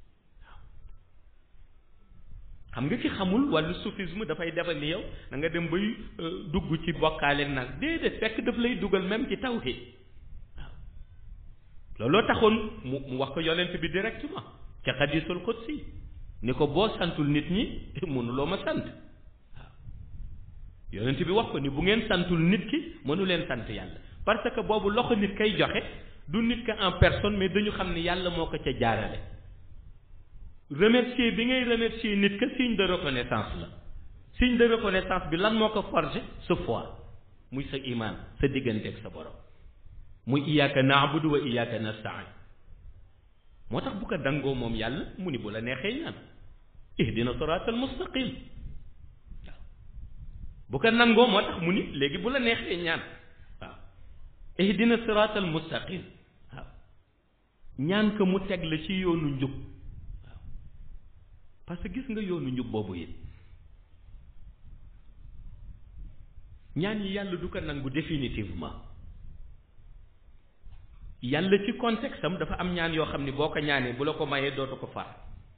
xam nga ki xamul wàllu soufisme dafay defal ni yow da nga dem bay dugg ci bokkaale nag déedéet fekk daf lay dugal même ci tawhid waaw looloo taxoon mu mu wax ko yonent bi directement ca xadisul qudsi ni ko boo santul nit ñi mënuloo ma sant waaw yonent bi wax ko ni bu ngeen santul nit ki mënu leen sant yàlla parce que boobu loxo nit kay joxe du nit ka en personne mais dañu xam ni yàlla moo ko ca jaarale remercier bi ngay remercier nit ka signe de reconnaissance la signe de reconnaissance bi lan moo ko forger sa foi muy sa iman sa diggante ak sa borom muy iyyaka na'budu wa iyyaka nasta'in moo tax bu ko dangoo moom yàlla mu ni bu la neexee ñaan ihdina siratal mustaqim waaw bu ko nangoo moo tax mu ni léegi bu la neexee ñaan waaw ihdina siratal mustaqim waaw ñaan ko mu teg la ci yoonu njub waaw parce que gis nga yoonu njub boobu it ñaan yi yàlla du ko nangu définitivement yàlla ci contexte am dafa am ñaan yoo xam ni boo ko ñaanee bu la ko mayee dootu ko far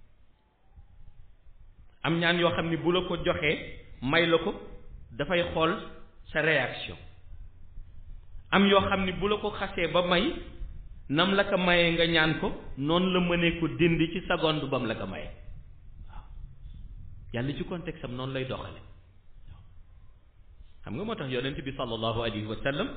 am ñaan yoo xam ni bu la ko joxee may la ko dafay xool sa réaction am yoo xam ni bu la ko xasee ba may nam la ko mayee nga ñaan ko noonu la mënee ko dindi ci seconde bam la ko mayee waaw yàlla ci contexte am noonu lay doxale xam nga moo tax yonent bi sallallahu alayhi wa sallam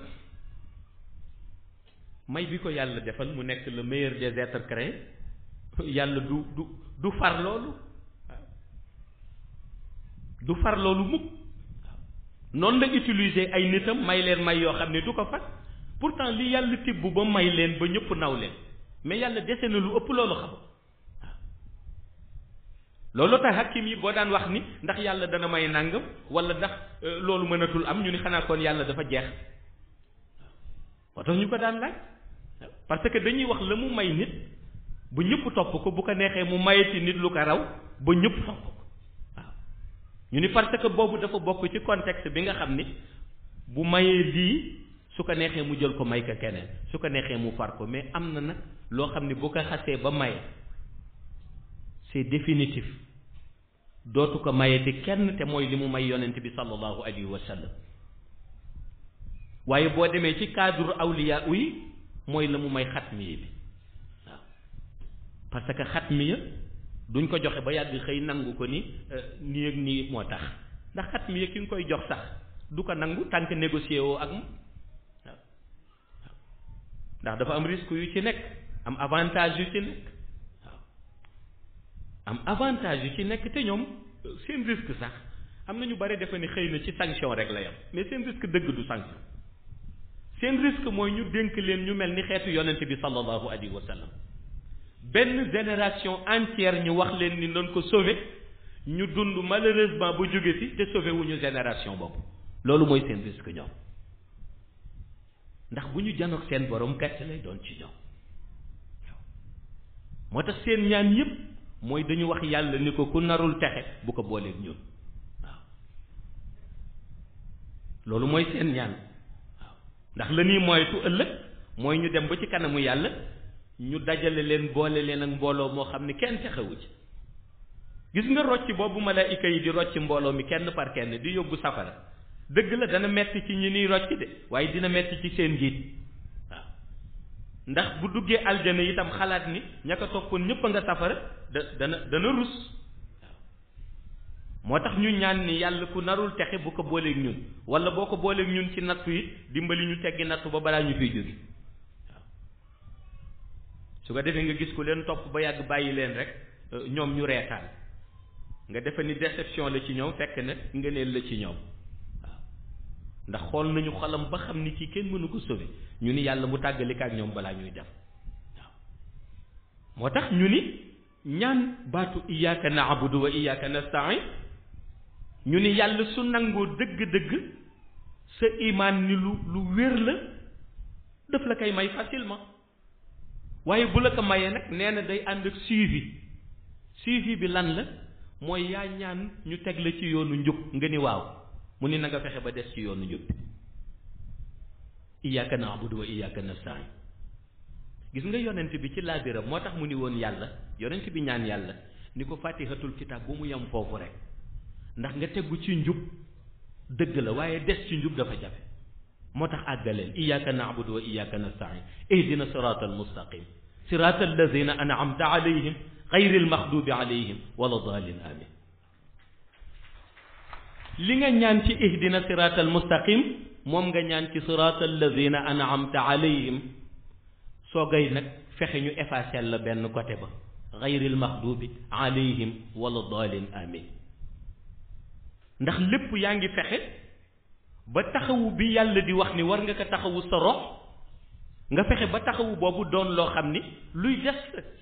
may bi ko yàlla defal mu nekk le meilleur des êtres créés yàlla du du du far loolu waaw du far loolu mukk waaw noonu la utiliser ay nitam may leen may yoo xam ne du ko far pourtant li yàlla tibb ba may leen ba ñëpp naw leen mais yàlla dese na lu ëpp loolu xam waaw loolu tax hakim yi boo daan wax ni ndax yàlla dana may nàngam wala ndax loolu mënatul am ñu ni xanaa kon yàlla dafa jeex moo tax ñu ko daan laaj parce que dañuy wax la mu may nit bu ñëpp topp ko bu ko neexee mu maye ci nit lu ko raw ba ñëpp topp ko waaw ñu ni parce que boobu dafa bokk ci contexte bi nga xam ni bu mayee lii su ko neexee mu jël ko may ko keneen su ko neexee mu far ko mais am na nag loo xam ni bu ko xasee ba maye c'est définitif dootu ko mayeti kenn te mooy li mu may yonent bi sallallahu alayhi wa sallam waaye boo demee ci cadre awliya yi mooy la mu may xatmiye bi waaw parce que xatmiya duñ ko joxe ba yàgg xëy nangu ko ni nii ak nii moo tax ndax xatmiya ki nga koy jox sax du ko nangu tant que négocié woo ak moom waaw ndax dafa am risque yu ci nekk am avantage yu ci nekk waaw am avantage yu ci nekk te ñoom seen risque sax am na ñu bari defe ni xëy na ci sanction rek la yam mais seen risque dëgg du sanction seen risque mooy ñu dénk leen ñu mel ni xeetu yonent bi sallallahu alayhi wa sallam benn génération entière ñu wax leen ni doon ko sauver ñu dund malheureusement bu jóge ci te sauver wu ñu génération boobu loolu mooy seen risque ñoom ndax bu ñu janoog seen borom gàcce lay doon ci ñoom moo tax seen ñaan yépp mooy dañu wax yàlla ni ko ku narul texe bu ko booleeg ñun waaw loolu mooy seen ñaan waaw ndax la ñuy moytu ëllëg mooy ñu dem ba ci kanamu yàlla ñu dajale leen boole leen ak mbooloo moo xam ne kenn texewu ci gis nga rocc boobu malaayika yi di rocc mbooloo mi kenn par kenn di yóbbu safara dëgg la dana metti ci ñi niy rocc de waaye dina metti ci seen njiit waaw ndax bu duggee aljana itam xalaat ni ña ko toppoon ñëpp a nga safara da dana dana rus waaw moo tax ñu ñaan ni yàlla ku narul texe bu ko booleeg ñun wala boo ko booleeg ñun ci nattu yi dimbali ñu teggi nattu ba balaa ñu fiy jóge waaw su ko defee nga gis ku leen topp ba yàgg bàyyi leen rek ñoom ñu reetaan nga defe ni déception la ci ñoom fekk na ngëneel la ci ñoom waaw ndax xool nañu xolam ba xam ni kii kenn mënu ko sauver ñu ni yàlla mu tàggalika ak ñoom balaa ñuy dem waaw moo tax ñu ni ñaan baatu iyyaka na'budu wa iyyaka nasta'in ñu ni yàlla su nangoo dëgg-dëgg sa imaan ni lu lu wér la daf la koy may facilement waaye bu la ko mayee nag nee na day ànd ak suivi suivi bi lan la mooy yaa ñaan ñu teg la ci yoonu njub nga ni waaw mu ni na nga fexe ba des ci yoonu njub iyyaka na'budu wa iyyaka nasta'in gis nga yonent bi ci laabiram moo tax mu ni woon yàlla yonent bi ñaan yàlla ni ko fatihatul kitab bu mu yem foofu rek ndax nga tegu ci njub dëgg la waaye des ci njub dafa jafe moo tax àggaleel iyyaka na'budu wa iyyaka nasta'in ihdina siratal mustaqim siratal lazina an'amta alayhim ghayril maghdubi alayhim wala dhalin amin li nga ñaan ci ihdina siratal mustaqim moom nga ñaan ci siratal lazina an'amta alayhim soogay nag fexe ñu effacer la benn côté ba ghayril maghdubi alayhim wala dhalin amin ndax lépp yaa ngi fexe ba taxawu bi yàlla di wax ni war nga ko taxawu sa rox nga fexe ba taxawu boobu doon loo xam ni luy des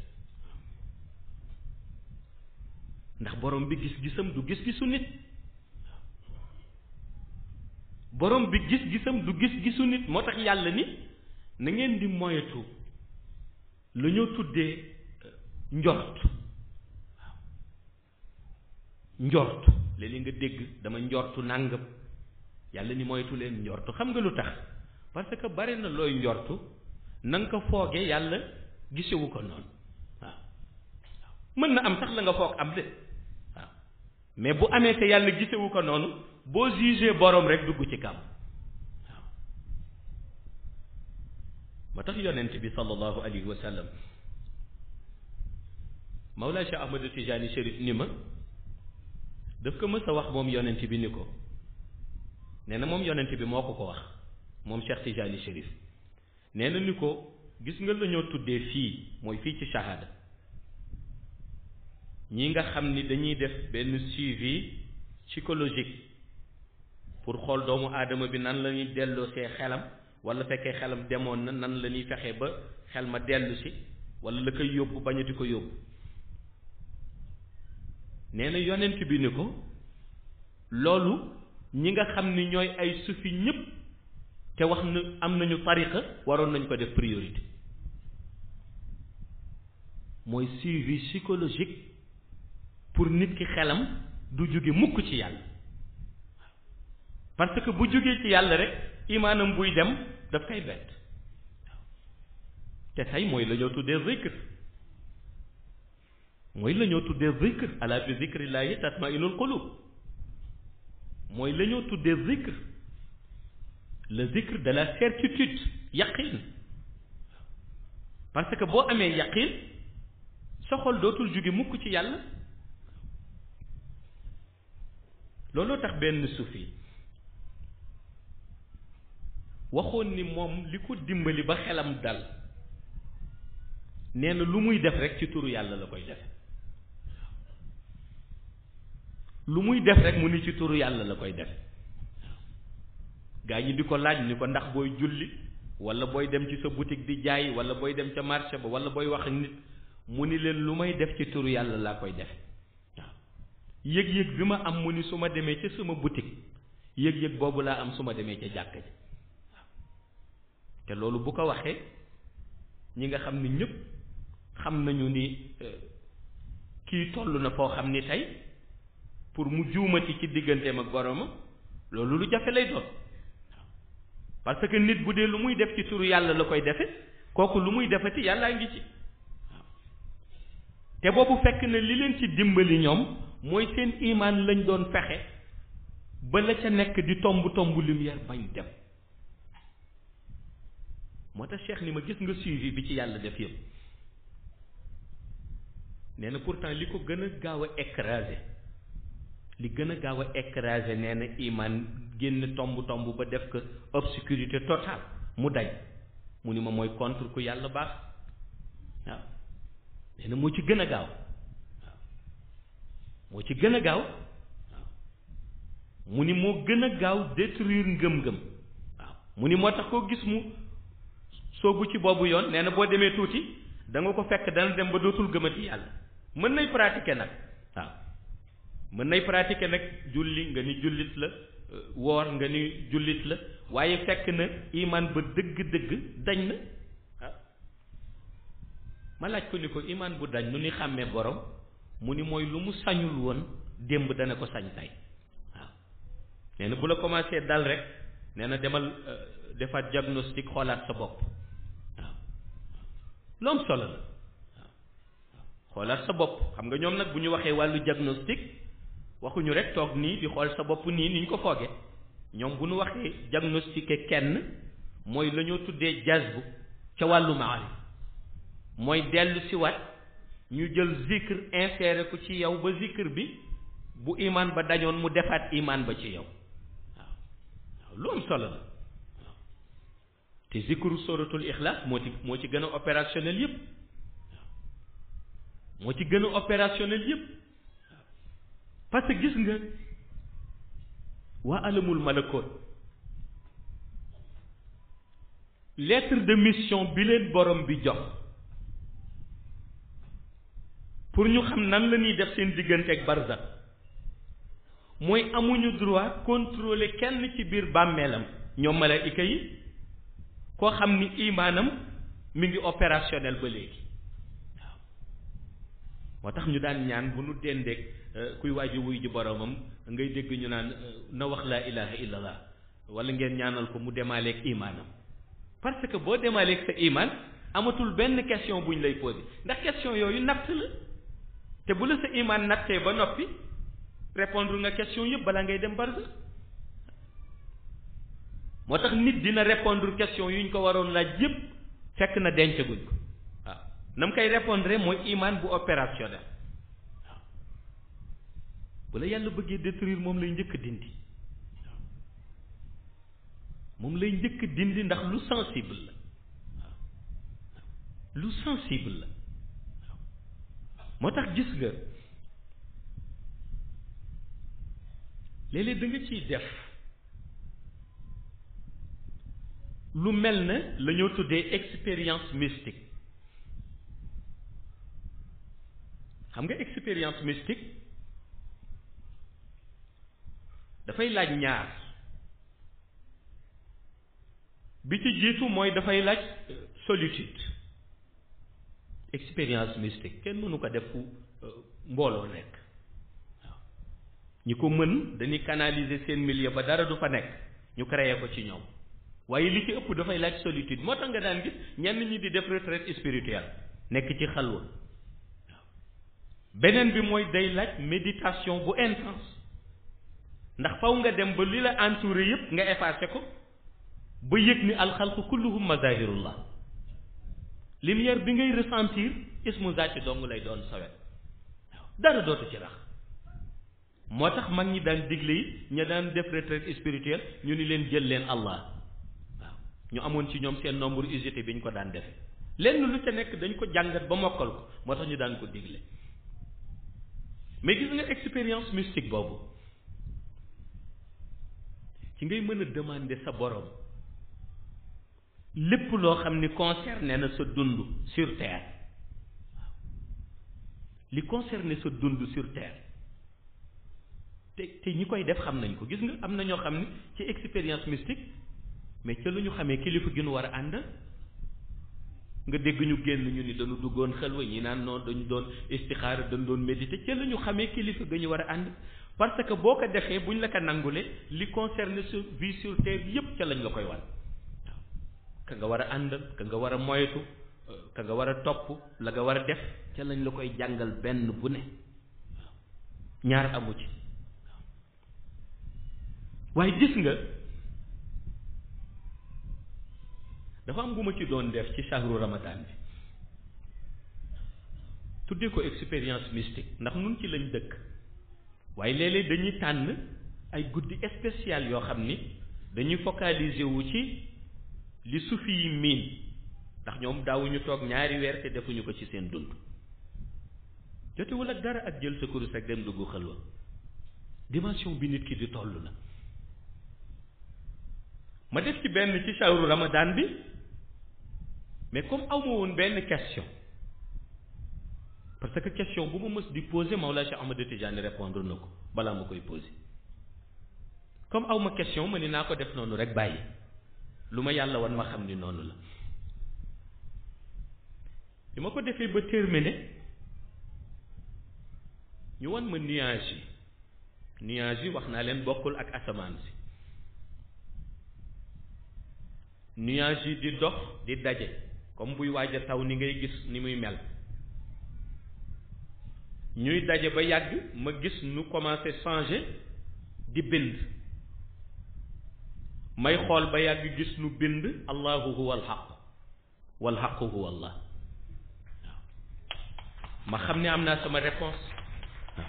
ndax borom bi gis-gisam du gis-gisu nit borom bi gis-gisam du gis-gisu nit moo tax yàlla ni na ngeen di moytu lu ñoo tuddee njort waaw njort léeg-léeg nga dégg dama njortu nàngam yàlla ni moytu leen njortu xam nga lu tax parce que bari na looy njortu na nga ko fooge yàlla gisewu ko noonu waaw mën na am sax la nga foog am de waaw mais bu amee te yàlla gisewu ko noonu boo jugé borom rek dugg ci kam waaw moo tax yonent bi sallallahu alayhi wa sallam Mawlaa Cheikh Ahmadou Tijaani Chérif ni ma daf ko mës a wax moom yonent bi ni ko nee na moom yonent bi moo ko ko wax moom Cheikh Tijaani Chérif nee na ni ko gis nga la ñoo tuddee fii mooy fii ci shahada ñi nga xam ni dañuy def benn suivi psychologique pour xool doomu aadama bi nan la ñuy delloo see xelam wala fekkee xelam demoon na nan la ñuy fexee ba xel ma dellu si wala la koy yóbbu bañati ko yóbbu nee na yonent bi ni ko loolu ñi nga xam ni ñooy ay sufi ñëpp te wax na am nañu tariqa waroon nañ ko def priorité mooy suivi psychologique pour nit ki xelam du jóge mukk ci yàlla parce que bu jógee ci yàlla rek imaanam buy dem daf koy bett te tey mooy la ñoo tuddee zikr mooy la ñoo tuddee zikr ala bi zikrillahi tatmainul qulub mooy la ñoo tuddee zikr le zikr de la certitude yaqin parce que boo amee yaqin sa xol dootul jóge mukk ci yàlla looloo tax benn sufi waxoon ni moom li ko dimbali ba xelam dal nee na lu muy def rek ci turu yàlla la koy def lu muy def rek mu ni ci turu yàlla la koy def gaa ñi di ko laaj ni ko ndax booy julli wala booy dem ci sa boutique di jaay wala booy dem ca marché ba wala booy wax ak nit mu ni leen lu may def ci turu yàlla laa koy def waaw yëg-yëg bi ma am mu ni su ma demee ca sama boutique yëg-yëg boobu laa am su ma demee ca jàkka ji waaw te loolu bu ko waxee ñi nga xam ni ñëpp xam nañu ni kii toll na foo xam ni tey pour mu juumati ci digganteem ak boromam loolu lu jafe lay doon parce que nit bu dee lu muy def ci turu yàlla la koy defe kooku lu muy defati yàllaa ngi ci waaw te boobu fekk na li leen ci dimbali ñoom mooy seen imaan lañ doon fexe ba la ca nekk di tomb tomb lumière bañ dem moo tax cheikh ni ma gis nga suivi bi ci yàlla def yëpp nee na pourtant li ko gën a gaaw a écraser li gën a gaaw a écraser nee na iman génn tomb tomb ba def ko obscurité totale mu dañ mu ni ma mooy contre ku yàlla baax waaw nee na moo ci gën a gaaw waaw moo ci gën a gaaw waaw mu ni moo gën a gaaw détruire ngëm-ngëm waaw mu ni moo tax koo gis mu soobu ci boobu yoon nee na boo demee tuuti da nga ko fekk dana dem ba dootul gëmati yàlla mën nay pratiquer nag waaw mën nay pratiquer nag julli nga ni jullit la woor nga ni jullit la waaye fekk na iman ba dëgg-dëgg dañ na waaw ma laaj ko ni ko iman bu dañ nu ni xàmmee borom mu ni mooy lu mu sañul woon démb dana ko sañ tey waaw nee na bu la commencé dal rek nee na demal defaat diagnostic xoolaat sa bopp waaw lu am solo la waaw xoolaat sa bopp xam nga ñoom nag bu ñu waxee wàllu diagnostic waxuñu rek toog nii di xool sa bopp nii ni ñu ko fooge ñoom bu ñu waxee diagnostiqué kenn mooy la ñoo tuddee jazbu ca wàllu maarif mooy dellu si wat ñu jël zikr inséré ko ci yow ba zikr bi bu imaan ba dañoon mu defaat imaan ba ci yow waaw waaw lu am solo la waaw te zikru suratul ixlaas moo ci moo ci gën a opérationnel yépp waaw moo ci gën a opérationnel yépp parce que gis nga waa alamul malakoot lettre de mission bi leen borom bi jox pour ñu xam nan la ñuy def seen diggante ak barzak mooy amuñu droit contrôler kenn ci biir bàmmeelam ñoom malaayika yi koo xam ni imaanam mi ngi opérationnel ba léegi waaw moo tax ñu daan ñaan bu nu dendeeg kuy waaju wuy ji boromam ngay dégg ñu naan na wax laa ilaha illallah wala ngeen ñaanal ko mu demaaleeg imaanam parce que boo demaaleeg sa imaan amatul benn question buñ lay posé ndax question yooyu natt la te bu la sa imaan nattee ba noppi répondre nga question yëpp balaa ngay dem barza moo tax nit dina répondre question yu ñu ko waroon laaj yëpp fekk na dencaguñ ko waaw na mu koy répondre mooy imaan bu opérationnel waaw bu la yàlla bëggee détruire moom lay njëkk dindi waaw moom lay njëkk dindi ndax lu sensible la waaw lu sensible la waaw moo tax gis nga léeg-léeg da nga ciy def lu mel na la ñoo tuddee expérience mystique xam nga expérience mystique dafay laaj ñaar bi ci jiitu mooy dafay laaj solitude expérience mystique kenn mënu ko def fu mbooloo nekk waaw ñi ko mën dañuy canaliser seen milieu ba dara du fa nekk ñu créer ko ci ñoom waaye li ci ëpp dafay laaj solitude moo tax nga daan gis ñenn ñi di def retraite spirituelle nekk ci xalwa waaw beneen bi mooy day laaj méditation bu intense ndax faw nga dem ba li la entouré yépp nga effacé ko ba yëg ni alxalqu kulluhum mazahirullah lumière bi ngay ressentir ismu zaati dong lay doon sawet waaw dara dootu ci rax moo tax mag ñi daan digle yi ña daan def retraite spirituelle ñu ni leen jël leen allah waaw ñu amoon ci ñoom seen nombre usité bi ñu ko daan defe lenn lu ca nekk dañ ko jàngat ba mokkal ko moo tax ñu daan ko digle mais gis nga expérience mystique boobu ci ngay mën a demander sa borom lépp loo xam ni concerné na sa dund sur terre waaw li concerné sa dund sur terre te te ñi koy def xam nañ ko gis nga am na ñoo xam ni ci expérience mystique mais ca lu ñu xamee kilifa gi nu war a ànd nga dégg ñu génn ñu ni dañu duggoon xelwa ñi naan noonu dañu doon istixaara dañu doon méditer ca la ñu xamee kilifa ga ñu war a ànd parce que boo ko defee buñ la ko nangule li concerne sa vie sur terre yépp ca lañ la koy wan waaw ka nga war a àndal ka nga war a moytu ka nga war a topp la nga war a def ca lañ la koy jàngal benn bu ne waaw ñaar amu ci waaye gis nga dafa am bu ma ci doon def ci shahru ramadan bi tuddee ko expérience mystique ndax nun ci lañ dëkk waaye léeg-léeg dañuy tànn ay guddi spécial yoo xam ni dañuy focaliser wu ci li sufi yi miin ndax ñoom daawuñu toog ñaari weer te defuñu ko ci seen dund jotewul ak dara ak jël sa kurus ak dem dugg xalwa dimension bi nit ki di toll la ma def ci benn ci shahru ramadan bi mais comme awma woon benn question parce que question bu ma mës di poser Mawlaa Cheikh Ahmad Tidiane répondre na ko balaa ma koy poser comme awma question ma ni naa ko def noonu rek bàyyi lu ma yàlla wan ma xam ni noonu la bi ma ko defee ba terminé ñu wan ma nuage yi nuage yi wax naa leen bokkul ak asamaan si nuage yi di dox di daje comme buy waaj a taw ni ngay gis ni muy mel ñuy daje ba yàgg ma gis nu commencé changer di bind may xool ba yàgg gis nu bind allahu huwa alxaq walxaqu huwa allah waaw ma xam ne am naa sama réponse waaw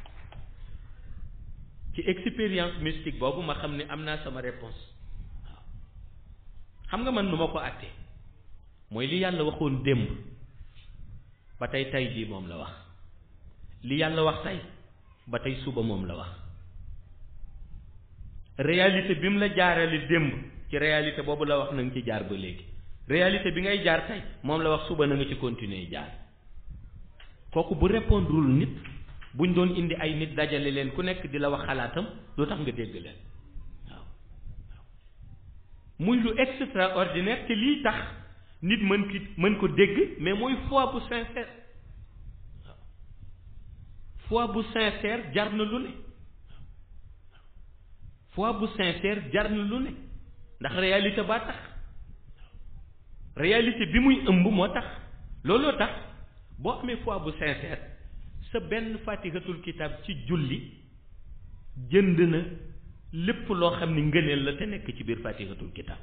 ci expérience mystique boobu ma xam ne am naa sama réponse waaw xam nga man nu ma ko àttee mooy li yàlla waxoon démb ba tey tey jii moom la wax li yàlla wax tey ba tey suba moom la wax réalité bi mu la jaarale démb ci réalité boobu la wax na nga ci jaar ba léegi réalité bi ngay jaar tey moom la wax suba na nga ci continuer jaar kooku bu répondrul nit buñ doon indi ay nit dajale leen ku nekk di la wax xalaatam lu tax nga dégg leen waaw muy lu extraordinaire te lii tax nit mën ki mën ko dégg mais mooy foi bu sincère foi bu sincère jar na lu ne foi bu sincère jar na lu ne ndax réalité baa tax réalité bi muy ëmb moo tax looloo tax boo amee foi bu sincère sa benn fatihatul kitab ci julli jënd na lépp loo xam ni ngëneel la te nekk ci biir fatihatul kitab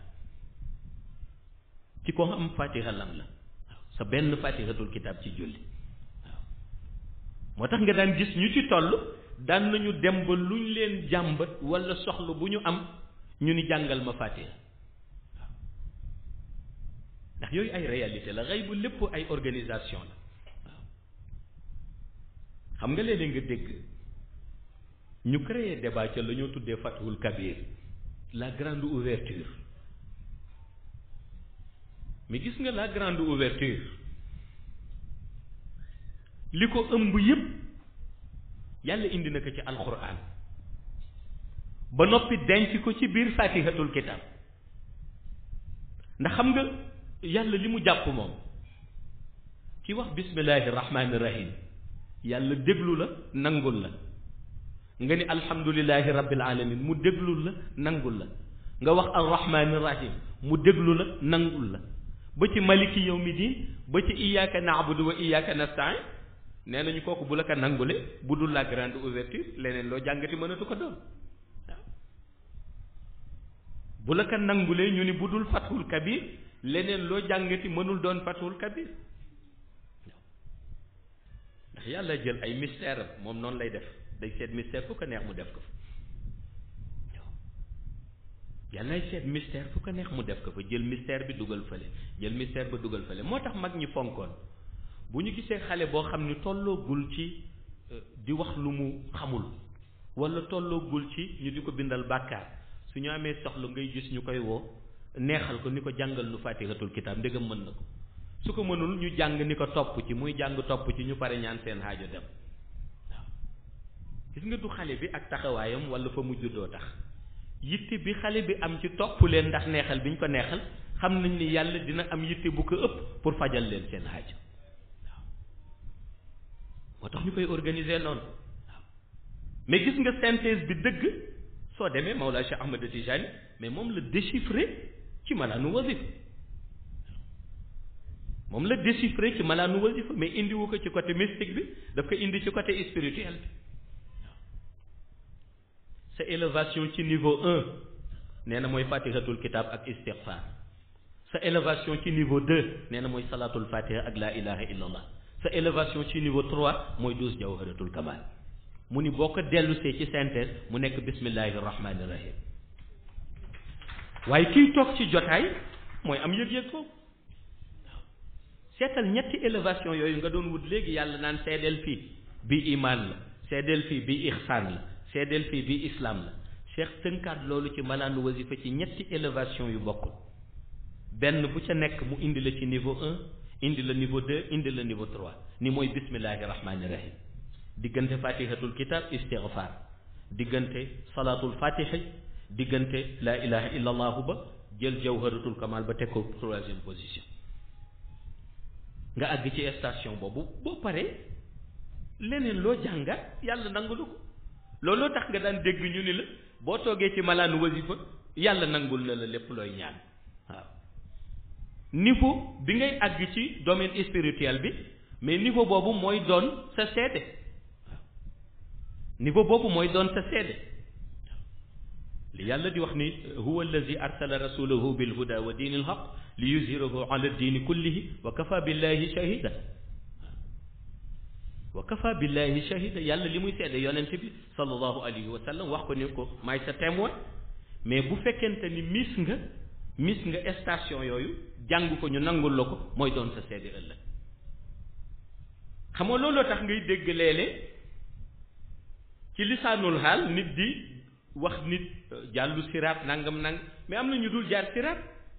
ci ko am fatiha lam la waaw sa benn fatihatul kitab ci julli moo tax nga daan gis ñu ci toll daan nañu dem ba luñ leen jàmbat wala soxla bu ñu am ñu ni jàngal ma fatiha waaw ndax yooyu ay réalité la xëy bu lépp ay organisation la waaw xam nga léeg-léeg nga dégg ñu créer débat ca la ñoo tuddee fathul kabir la grande ouverture mais gis nga la grande ouverture li ko ëmb yépp yàlla indi na ko ci alxuraan ba noppi denc ko ci biir fatihatul kitab ndax xam nga yàlla li mu jàpp moom ci wax bismillahi rahmaani rahim yàlla déglu la nangul la nga ni alhamdulillahi rabbil alamin mu déglul la nangul la nga wax arrahmani rahim mu déglu la nangul la ba ci maliki yawmi diin ba ci iyyaka na'budu wa iyyaka nasta'in nee nañu kooku bu la ko nangule bu dul la grande ouverture leneen loo jàngati mënatu ko doon waaw bu la ko nangulee ñu ni bu dul fathul kabir leneen loo jàngati mënul doon fathul kabir ndax yàlla jël ay mystère am moom noonu lay def day seet mystère fu ko neex mu def ko fa yàllaay seet mystère fu ko neex mu def ko fa jël mystère bi dugal fële jël mystère ba dugal fële moo tax mag ñi fonkoon bu ñu gisee xale boo xam ni tolloogul ci di wax lu mu xamul wala tolloogul ci ñu di ko bindal bàkkaar su ñu amee soxla ngay gis ñu koy woo neexal ko ni ko jàngal nu fatihatul kitaab ndegam mën na ko su ko mënul ñu jàng ni ko topp ci muy jàng topp ci ñu pare ñaan seen xaajo dem waaw gis nga du xale bi ak taxawaayam wala fa mu juddoo tax yitte bi xale bi am ci topp leen ndax neexal bi ñu ko neexal xam nañ ni yàlla dina am yitte bu ko ëpp pour fajal leen seen xaajo moo tax ñu koy organiser noonu waaw mais gis nga synthèse bi dëgg soo demee Mawlaa Cheikh Ahmad Tijani mais moom la déchiffré ci malaanu wasifa moom la déchiffré ci malaanu wasifa mais indiwu ko ci côté mystique bi daf ko indi ci côté spirituel bi waaw sa élévation ci niveau un nee na mooy fatihatul kitab ak istighfar sa élévation ci niveau deux nee na mooy salatul fatiha ak la ilaha illallah sa élévation ci niveau trois mooy douze jawharatul kamal mu ni boo ko dellusee ci synthèse mu nekk bismillahi rahmani rahim waaye kiy toog ci jotaay mooy am yëg-yëg foofu waaw seetal ñetti élévation yooyu nga doon wut léegi yàlla naan seedeel fii bi iman la seedeel fii bi ihsaan la seedeel fii bi islam la cheikh tënkaat loolu ci malaanu wasifa ci ñetti élévation yu bokkul benn bu ca nekk mu indi la ci niveau un indi la niveau deux indi la niveau trois ni mooy bismillahi rahmani rahim diggante fatihatul kitab istighfar diggante salatul fatiha diggante la ilaha illa allahu ba jël jawharatul kamal ba teg ko troisième position nga àgg ci station boobu boo paree leneen loo jàngat yàlla nangulu ko looloo tax nga daan dégg ñu ni la boo toogee ci malaanu wasifa yàlla nangul na la lépp looy ñaan waaw niveau bi ngay àgg ci domaine spirituel bi mais niveau boobu mooy doon sa seede waaw niveau boobu mooy doon sa seede li yàlla di wax ni huwa allazi arsala rasulahu bil huda wa diini alhaq li yuzhirahu ala diini kullihi wa kafa billahi shahida wa kafa billahi shahida yàlla li muy seede yonent bi sallallahu alayhi wa sallam wax ko ni ko maay sa témoin mais bu fekkente ni mis nga mis nga station yooyu jàng ko ñu nangul la ko mooy doon sa seede ëllëg xam nga looloo tax ngay dégg léeg-léeg ci lisaanul xaal nit di wax nit jàllu siraat nangam nang mais am na ñu dul jaar siraat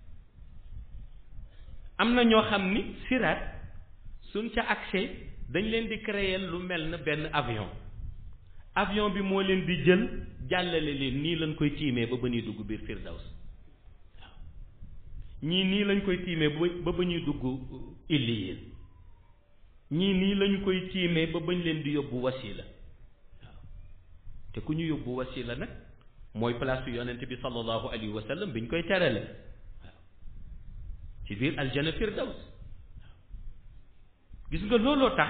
am na ñoo xam ni siraat suñ ca accès dañ leen di créer lu mel na benn avion avion bi moo leen di jël jàllale leen nii lañ koy tiimee ba ba ñuy dugg biir firdaws waaw ñii nii lañ koy tiimee ba ba ñuy dugg illiyin ñii nii lañu koy tiimee ba bañ leen di yóbbu wasila waaw te ku ñu yóbbu wasila nag mooy place yonent bi sallallahu alayhi wa sallam bi ñu koy terale waaw ci biir aljana firdaws waaw gis nga looloo tax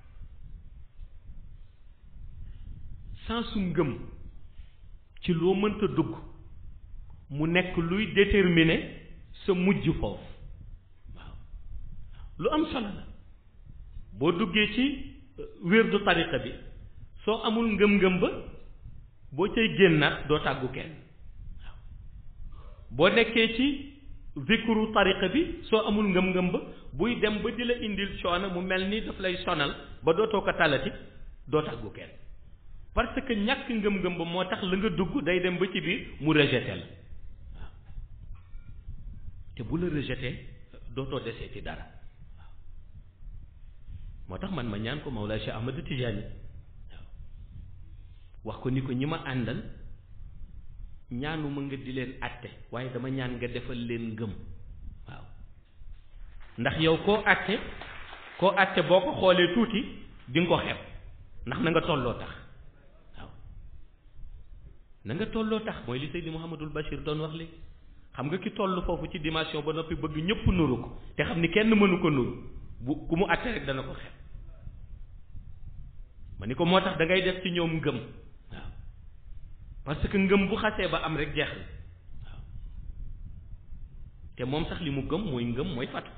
sansu ngëm ci loo mënta dugg mu nekk luy déterminer sa mujj foofu waaw lu am solo la boo duggee ci wérdu tariqa bi soo amul ngëm-ngëm ba boo cay génnaat doo tàggu kenn waaw boo nekkee ci zikru tariqa bi soo amul ngëm-ngëm ba buy dem ba di la indil coono mu mel ni daf lay sonal ba dootoo ko talati doo tàggu kenn parce que ñàkk ngëm-ngëm ba moo tax la nga dugg day dem ba ci biir mu rejeté la waaw te bu la rejeté dootoo desee ci dara waaw moo tax man ma ñaan ko Mawlaa Cheikh Ahmad Tijaani wax ko ni ko ñi ma àndal ñaanuma nga di leen àtte waaye dama ñaan nga defal leen ngëm waaw ndax yow koo àtte koo àtte boo ko xoolee tuuti di nga ko xeeb ndax na nga tolloo tax waaw na nga tolloo tax mooy li Seydi Mouhamadul Bachir doon wax léegi xam nga ki toll foofu ci dimension ba noppi bëgg ñëpp nuru ko te xam ni kenn mënu ko nuru bu ku mu àtte rek dana ko xeeb ma ni ko moo tax da ngay def ci ñoom ngëm waaw parce que ngëm bu xasee ba am rek jeex na waaw te moom sax li mu gëm mooy ngëm mooy fatu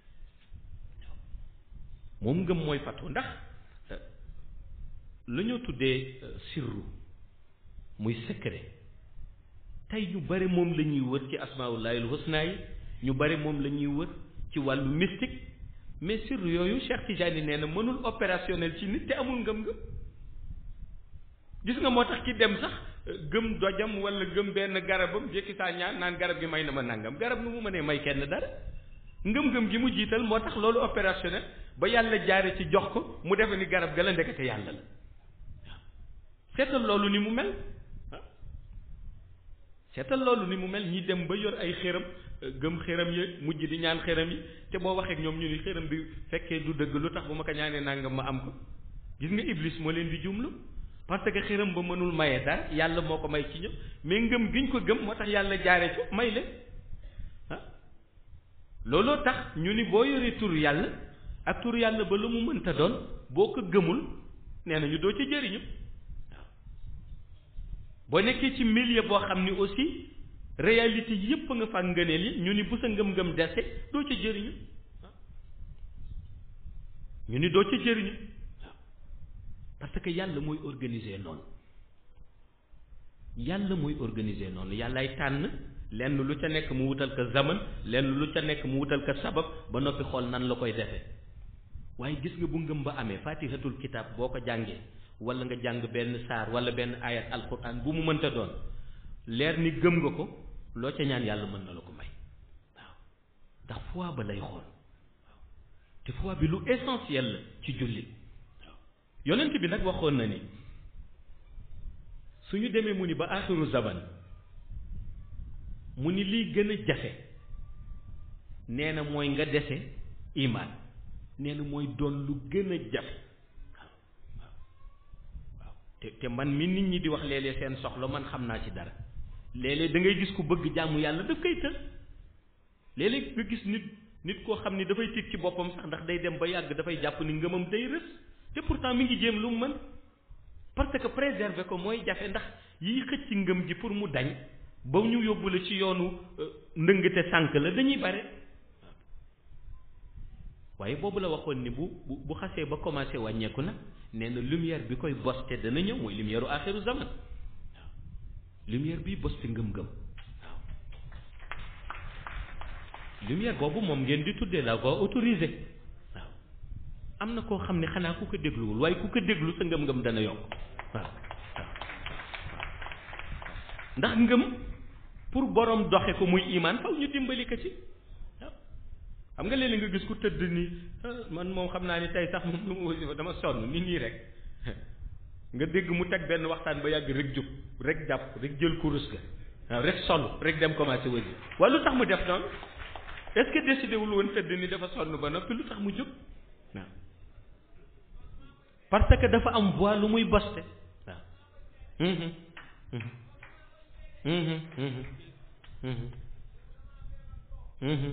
moom ngëm mooy fatu ndax la ñoo tuddee sirru muy secret tey ñu bari moom la ñuy wër ci asmaullahil husna yi ñu bari moom la ñuy wër ci wàllu mystique mais sirru yooyu Cheikh Tidiane nee na mënul opérationnel ci nit te amul ngëm-ngëm gis nga moo tax ki dem sax gëm dojam wala gëm benn garabam jékki saa ñaan naan garab gi may na ma nangam garab nu mu mënee may kenn dara ngëm-ngëm gi mu jiital moo tax loolu opérationnel ba yàlla jaare ci jox ko mu defe ni garab ga la ndekete yàlla la waaw seetal loolu ni mu mel seetal loolu ni mu mel ñi dem ba yor ay xéram gëm xéram yi mujj di ñaan xéram yi te boo waxee ak ñoom ñu ni xéram bi fekkee du dëgg lu tax bu ma ko ñaanee nangam ma am ko gis nga iblis moo leen di jumlu parce que xéram ba mënul maye dara yàlla moo ko may ci ñëpp mais ngëm giñ ko gëm moo tax yàlla jaare ci may leen ah looloo tax ñu ni boo yoree tur yàlla ak tur yàlla ba lu mu mënta doon boo ko gëmul nee na ñu doo ci jëriñu boo nekkee ci milieu boo xam ni aussi réalité yépp nga fa ngëneel yi ñu ni bu sa ngëm-ngëm dese doo ci jëriñu ñu ni doo ci jëriñu parce que yàlla mooy organiser noonu yàlla mooy organiser noonu yàllaay tànn lenn lu ca nekk mu wutal ko zaman lenn lu ca nekk mu wutal ko sabab ba noppi xool nan la koy defee waaye gis nga bu ngëm ba amee fatihatul kitab boo ko jàngee wala nga jàng benn saar wala benn ayat alquran bu mu mënta doon leer ni gëm nga ko loo ca ñaan yàlla mën na la ko may waaw ndax foi ba lay xool waaw te foi bi lu essentiel la ci jullit waaw yonent bi nag waxoon na ni suñu demee mu ni ba axiru zaman mu ni liy gën a jafe nee na mooy nga dese imaan nee na mooy doon lu gën a jafe te te man mi nit ñi di wax léeg-léeg seen soxla man xam naa ci dara léeg-léeg da ngay gis ku bëgg jàmm yàlla daf koy tël léeg-léeg nga gis nit nit koo xam ni dafay tiit ci boppam sax ndax day dem ba yàgg dafay jàpp ni ngëmam day rës te pourtant mi ngi jéem lu mu mën parce que préserver ko mooy jafe ndax yiy xëcc ngëm ji pour mu dañ ba ñu yóbbu la ci yoonu ndëngate sànk la dañuy bare waaye boobu la waxoon ni bu bu bu xasee ba commencé wàññeeku nag nee na lumière bi koy boste dana ñëw mooy lumière u axiru zaman waaw lumière bi boste ngëm-ngëm waaw lumière boobu moom ngeen di tuddee la voie autorisée waaw am na koo xam ne xanaa ku ko dégluwul waaye ku ko déglu sa ngëm-ngëm dana yokk waaw waaw ndax ngëm pour borom doxe ko muy imaan faw ñu dimbali ko ci xam nga léeg-léeg nga gis ku tëdd ni man moom xam naa ni tey sax moom lu mu wasifa dama sonn nit ñi rek nga dégg mu teg benn waxtaan ba yàgg rek jóg rek jàpp rek jël kurus ga waaw rek sonn rek dem commencé wasi waaye lu tax mu def noonu est-ce que décidé wul woon tëdd ni dafa sonn ba noppi lu tax mu jóg waaw parce que dafa am voix lu muy boste waaw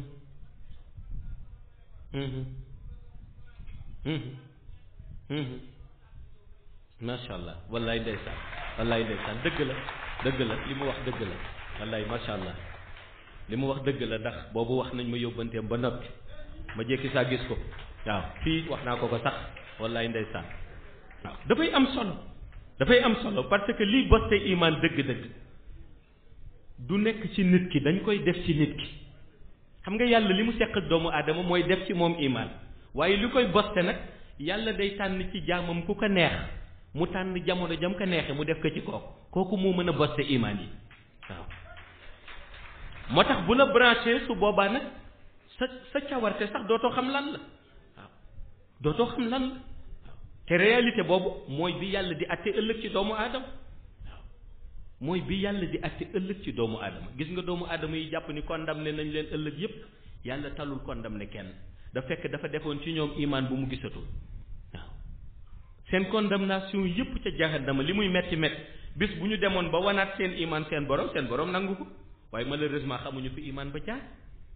macha allah wallaay ndeysaan wallaay ndeysaan dëgg la dëgg la li mu wax dëgg la wallaay macha allah li mu wax dëgg la ndax boobu wax nañ ma yóbbanteem ba noppi ma jékki saa gis ko waaw fii wax naa ko ko sax wallaay ndeysaan waaw dafay am solo dafay am solo parce que lii boste imaan dëgg-dëgg du nekk ci nit ki dañ koy def ci nit ki xam nga yàlla li mu seq ak doomu aadama mooy def ci moom imaan waaye li koy boste nag yàlla day tànn ci jaamam ku ko neex mu tànn jamono jam ko neexe mu def ko ci kooku kooku moo mën a boste imaan yi waaw moo tax bu la branché su boobaa nag sa sa cawarte sax dootoo xam lan la waaw dootoo xam lan la waaw te réalité boobu mooy bi yàlla di atte ëllëg ci doomu aadama waaw mooy bi yàlla di atte ëllëg ci doomu aadama gis nga doomu aadama yi jàpp ni condamné nañ leen ëllëg yépp yàlla talul condamné kenn da fekk dafa defoon ci ñoom imaan bu mu gisatul waaw seen condamnation yépp ca jahannama li muy metti metti bis bu ñu demoon ba wanaat seen iman seen borom seen borom nangu ko waaye malheureusement xamuñu fi iman ba jaar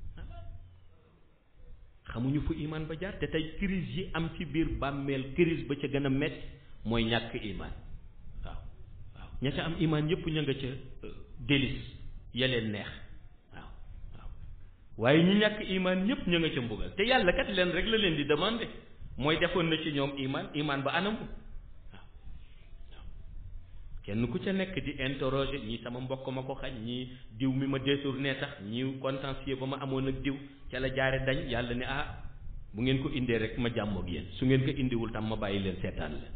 xamuñu fu iman ba jaar te tey crise yi am ci biir bàmmeel crise ba ca gën a metti mooy ñàkk iman waaw waaw ña ca am iman yëpp ña nga ca délice ya leen neex waaw waaw waaye ñi ñàkk iman ñëpp ña nga ca mbugal te yàlla kat leen rek la leen di demandé mooy defoon na ci ñoom iman iman ba anamu waaw waaw kenn ku ca nekk di interroger ñii sama mbokk ma ko xañ ñii diw mi ma détourné tax ñii contentieux ba ma amoon ak diw ca la jaare dañ yàlla ne ah bu ngeen ko indee rek ma jàmmoog yéen su ngeen ko indiwul tam ma bàyyi leen seetaan leen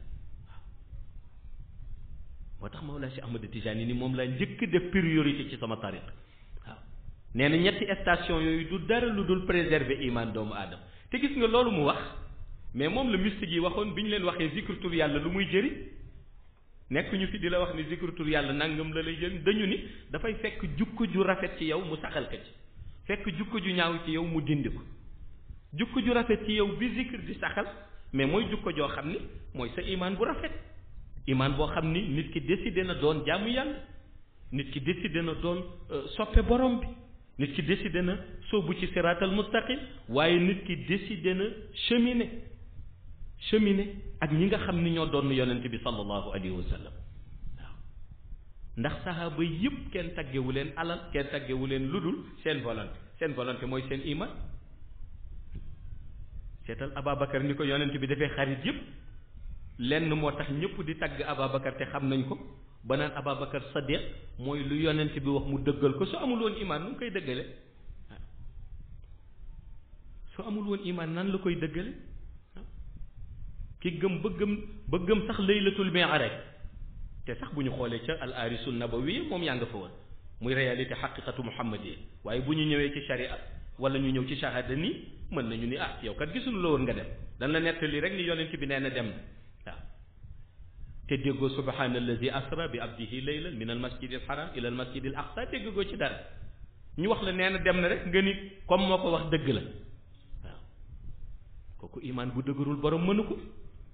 moo tax Mawlaa si Ahmad Tijaani ni moom laa njëkk def priorité ci sama tariq waaw nee na ñetti station yooyu du dara lu dul préserver iman doomu aadama te gis nga loolu mu wax mais moom la mystique yi waxoon bi ñu leen waxee zikr tur yàlla lu muy jëriñ nekk ñu fi di la wax ni zikr tur yàlla nangam la lay jëriñ dañu ni dafay fekk jukko ju rafet ci yow mu saxal ko ci fekk jukko ju ñaaw ci yow mu dindi ko jukko ju rafet ci yow bi zikr di saxal mais mooy jukko joo xam ni mooy sa iman bu rafet iman boo xam ni nit ki décidé na doon jaamu yàlla nit ki décidé na doon soppe borom bi nit ki décidé na soobu ci siraatal mustaqim waaye nit ki décidé na cheminer cheminer ak ñi nga xam ni ñoo doon yonent bi sallallahu alayhi wa sallam waaw ndax sahaaba yëpp kenn taggewu leen alal kenn taggewu leen ludul seen volonté seen volonté mooy seen iman seetal Ababacar ni ko yonent bi dafay xarit yëpp lenn moo tax ñëpp di tagg Ababacar te xam nañ ko ba naan Ababacar Sadiq mooy lu yonent bi wax mu dëggal ko su amul woon iman nu mu koy dëggale su amul woon iman nan la koy dëggale ki gëm ba gëm ba gëm sax laylatul mi'raj te sax bu ñu xoolee ca al arisul nabawi moom yaa nga fa woon muy réalité xaqiqatu muhammadiyya waaye bu ñu ñëwee ci sharia wala ñu ñëw ci shahada nii mën nañu ni ah yow kat gisuñu la woon nga dem dan la nettali rek ni yonent bi nee na dem na waaw te déggoo subhaana allazi asra bi abdihi laylan min al masjid al haram ila al masjid al aqsa déggoo ci dara ñu wax la nee na dem na rek nga ni comme moo ko wax dëgg la waaw kooku imaan bu dëgërul borom mënu ko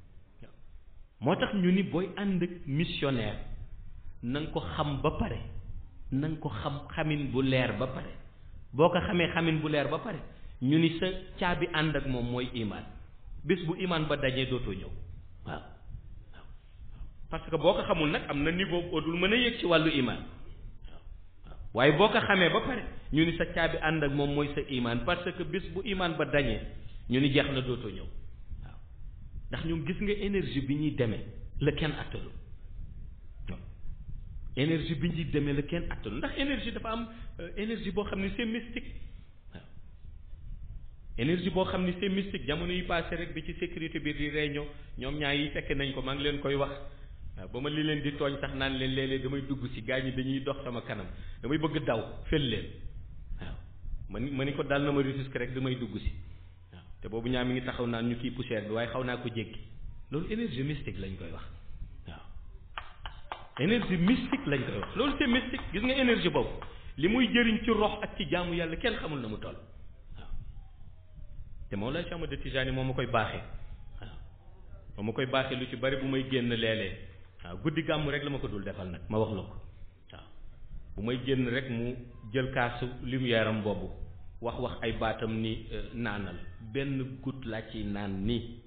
moo tax ñu ni booy ànd ak missionnaire na nga ko xam ba pare na nga ko xam xamin bu leer ba pare boo ko xamee xamin bu leer ba pare ñu ni sa caabi ànd ak moom mooy imaan bés bu imaan ba dajee dootoo ñëw waaw waaw parce que boo ko xamul nag am na niveau boo dul mën a yëg ci wàllu imaan waaw waaw waaye boo ko xamee ba pare ñu ni sa caabi ànd ak moom mooy sa imaan parce que bés bu imaan ba dañee ñu ni jeex na dootoo ñëw waaw ndax ñoom gis nga énergie bi ñuy demee la kenn attalu waaw énergie bi ñuy demee la kenn attalu ndax énergie dafa am énergie boo xam ne c'est mystique waaw énergie boo xam ne c'est mystique jamono yi passé rek bi ci sécurité bi di réunion ñoom ñaar yi fekk nañ ko maa ngi leen koy wax waaw ba ma li leen di tooñ sax naan leen léeg-léeg damay dugg si gaa ñi dañuy dox sama kanam damay bëgg daw fel leen waaw ma ni ma ni ko dal na ma risque rek damay dugg si waaw te boobu ñaar mi ngi taxaw naan ñu kii poussière bi waaye xaw naa ko jéggi loolu énergie mystique lañ koy wax waaw énergie mystique lañ koy wax loolu c'est mystique gis nga énergie boobu li muy jëriñ ci rox ak ci jaamu yàlla kenn xamul na mu toll waaw te moom la Cheikh Ahmad Tijaani moom ma koy baaxee waaw moom ma koy baaxee lu ci bari bu may génn léeg-léeg waaw guddi gàmmu rek la ma ko dul defal nag ma wax la ko waaw bu may génn rek mu jël kaasu lumière am boobu wax wax ay baatam ni naanal benn goutte laa ciy naan nii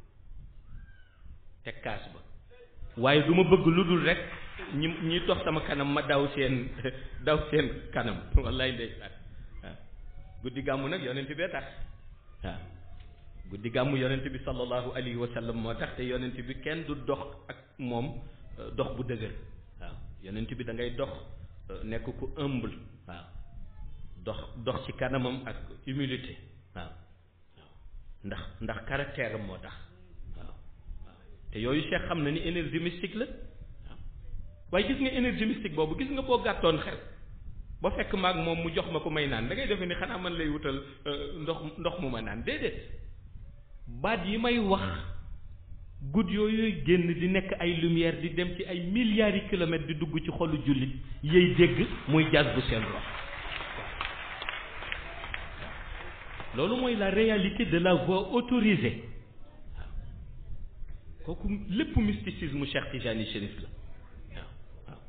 teg kaas ba waaye du ma bëgg lu dul rek ñi ñi toog sama kanam ma daw seen daw seen kanam wallaay ndeysaan waaw guddi gàmmu nag yonent bee tax waaw guddi gàmmu yonent bi sallallahu alayhi wa sallam moo tax te yonent bi kenn du dox ak moom dox bu dëgër waaw yonent bi da ngay dox nekk ku humble waaw dox dox ci kanamam ak humilité waaw waaw ndax ndax caractère am moo tax waaw waaw te yooyu Cheikh xam na ni énergie mystique la waaw waaye gis nga énergie mystique boobu gis nga boo gàttoon xel ba fekk maag moom mu jox ma ko may naan da ngay defe ni xanaa man lay wutal ndox ndox mu ma naan déedéet baat yi may wax guddi yooyu génn di nekk ay lumière di dem ci ay milliards yi kilomètres di dugg ci xolu jullit yey dégg muy jazz bu seen rox loolu mooy la réalité de la voix autorisée waaw kooku lépp mysticisme Cheikh Tijani Chérif la waaw waaw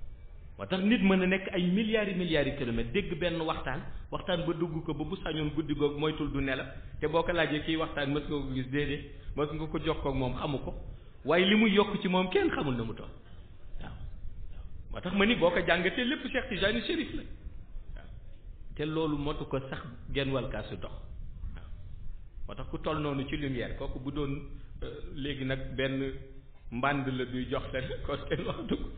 moo tax nit mën a nekk ay milliards yi milliards yi kilomètres dégg benn waxtaan waxtaan ba dugg ko ba bu sañoon guddi googu moytul du nelaw te boo ko laajee kii waxtaan mës nga ko gis déedéet mës nga ko jox ko moom xamu ko waaye li muy yokk ci moom kenn xamul na mu toll waaw moo tax ma ni boo ko jàngatee lépp Cheikh Tijani Chérif la waaw te loolu motu ko sax genn wàll kaasu dox waaw moo tax ku toll noonu ci lumière kooku bu doon léegi nag benn mbànd la duy jox te kon kenn waxatu ko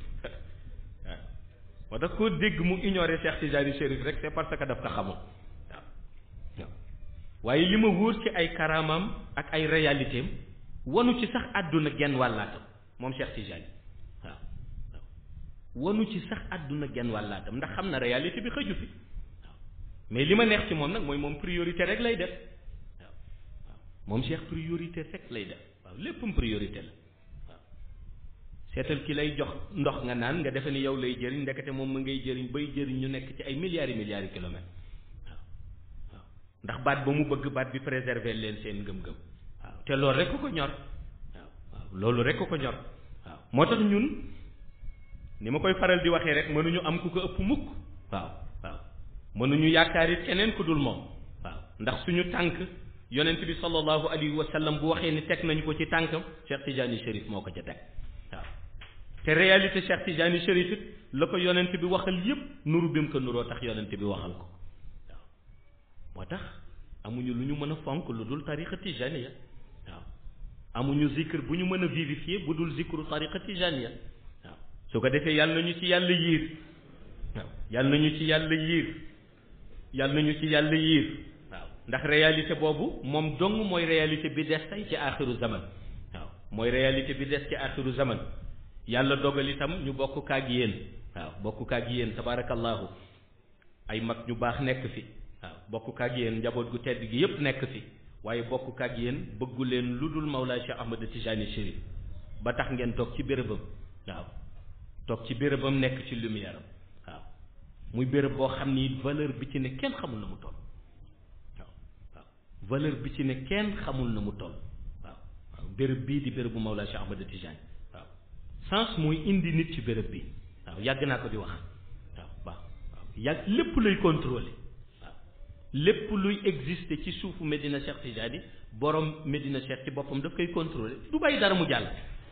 moo tax koo dégg mu ignoré Cheikh Tijani Chérif rek c'est parce que daf ko xamul waaw waaw waaye li ma wóor ci ay karaamam ak ay réalité am wanu ci sax àdduna genn wàllaatam moom Cheikh Tijani waaw waaw wanu ci sax àdduna genn wàllaatam ndax xam na réalité bi xëju fi waaw mais li ma neex ci moom nag mooy moom priorité rek lay def waaw waaw moom Cheikh priorité rek lay def waaw léppam priorité la seetal ki lay jox ndox nga naan nga defe ni yow lay jëriñ ndekete moom ma ngay jëriñ bay jëriñ ñu nekk ci ay milliards yi milliards yi kilomètres waaw waaw ndax baat ba mu bëgg baat bi préserver leen seen ngëm-ngëm waaw te loolu rek ko ñor waaw waaw loolu rek ko ñor waaw moo tax ñun ni ma koy faral di waxee rek mënuñu am ku ko ëpp mukk waaw waaw mënuñu yaakaar it keneen ku dul moom waaw ndax suñu tànk yonent bi sallallahu alayhi wa sallam bu waxee ni teg nañu ko ci tànkam Cheikh Tidiane Chérif moo ko ca teg waaw te réalité Cheikh Tidiane Chérif it la ko yonent bi waxal yépp nuru bi mu ko nuroo tax yonent bi waxal ko waaw moo tax amuñu lu ñu mën a fonk lu dul tariqa tijaniya waaw amuñu zikr bu ñu mën a vivifier bu dul zikru tariqa tijaniya waaw su ko defee yàlla nañu ci yàlla yiir waaw yàlla nañu ci yàlla yiir yàlla nañu ci yàlla yiir waaw ndax réalité boobu moom dong mooy réalité bi des tey ci axiru zaman waaw mooy réalité bi des ci axiru zaman yàlla dogal itam ñu bokk kaag yéen waaw bokk kaag yéen tabarakallahu ay mag ñu baax nekk fi waaw bokk kaag yéen njaboot gu tedd gi yépp nekk fi waaye bokk kaag yéen bëggu leen lu dul Mawlaa Cheikh Ahmad Tijani Chérif ba tax ngeen toog ci bérébam waaw toog ci bérébam nekk ci lumière am waaw muy béréb boo xam ni valeur bi ci ne kenn xamul na mu toll waaw waaw valeur bi ci ne kenn xamul na mu toll waaw waaw béréb bii di bérébu Mawlaa Cheikh Ahmad Tijani sens mooy indi nit ci béréb bi waaw yàgg naa ko di wax waaw waaw waaw yàgg lépp luy contrôler waaw lépp luy exister ci suufu Medina Cheikh Tidiane borom Medina Cheikh ci boppam daf koy contrôler du bàyyi dara mu jàll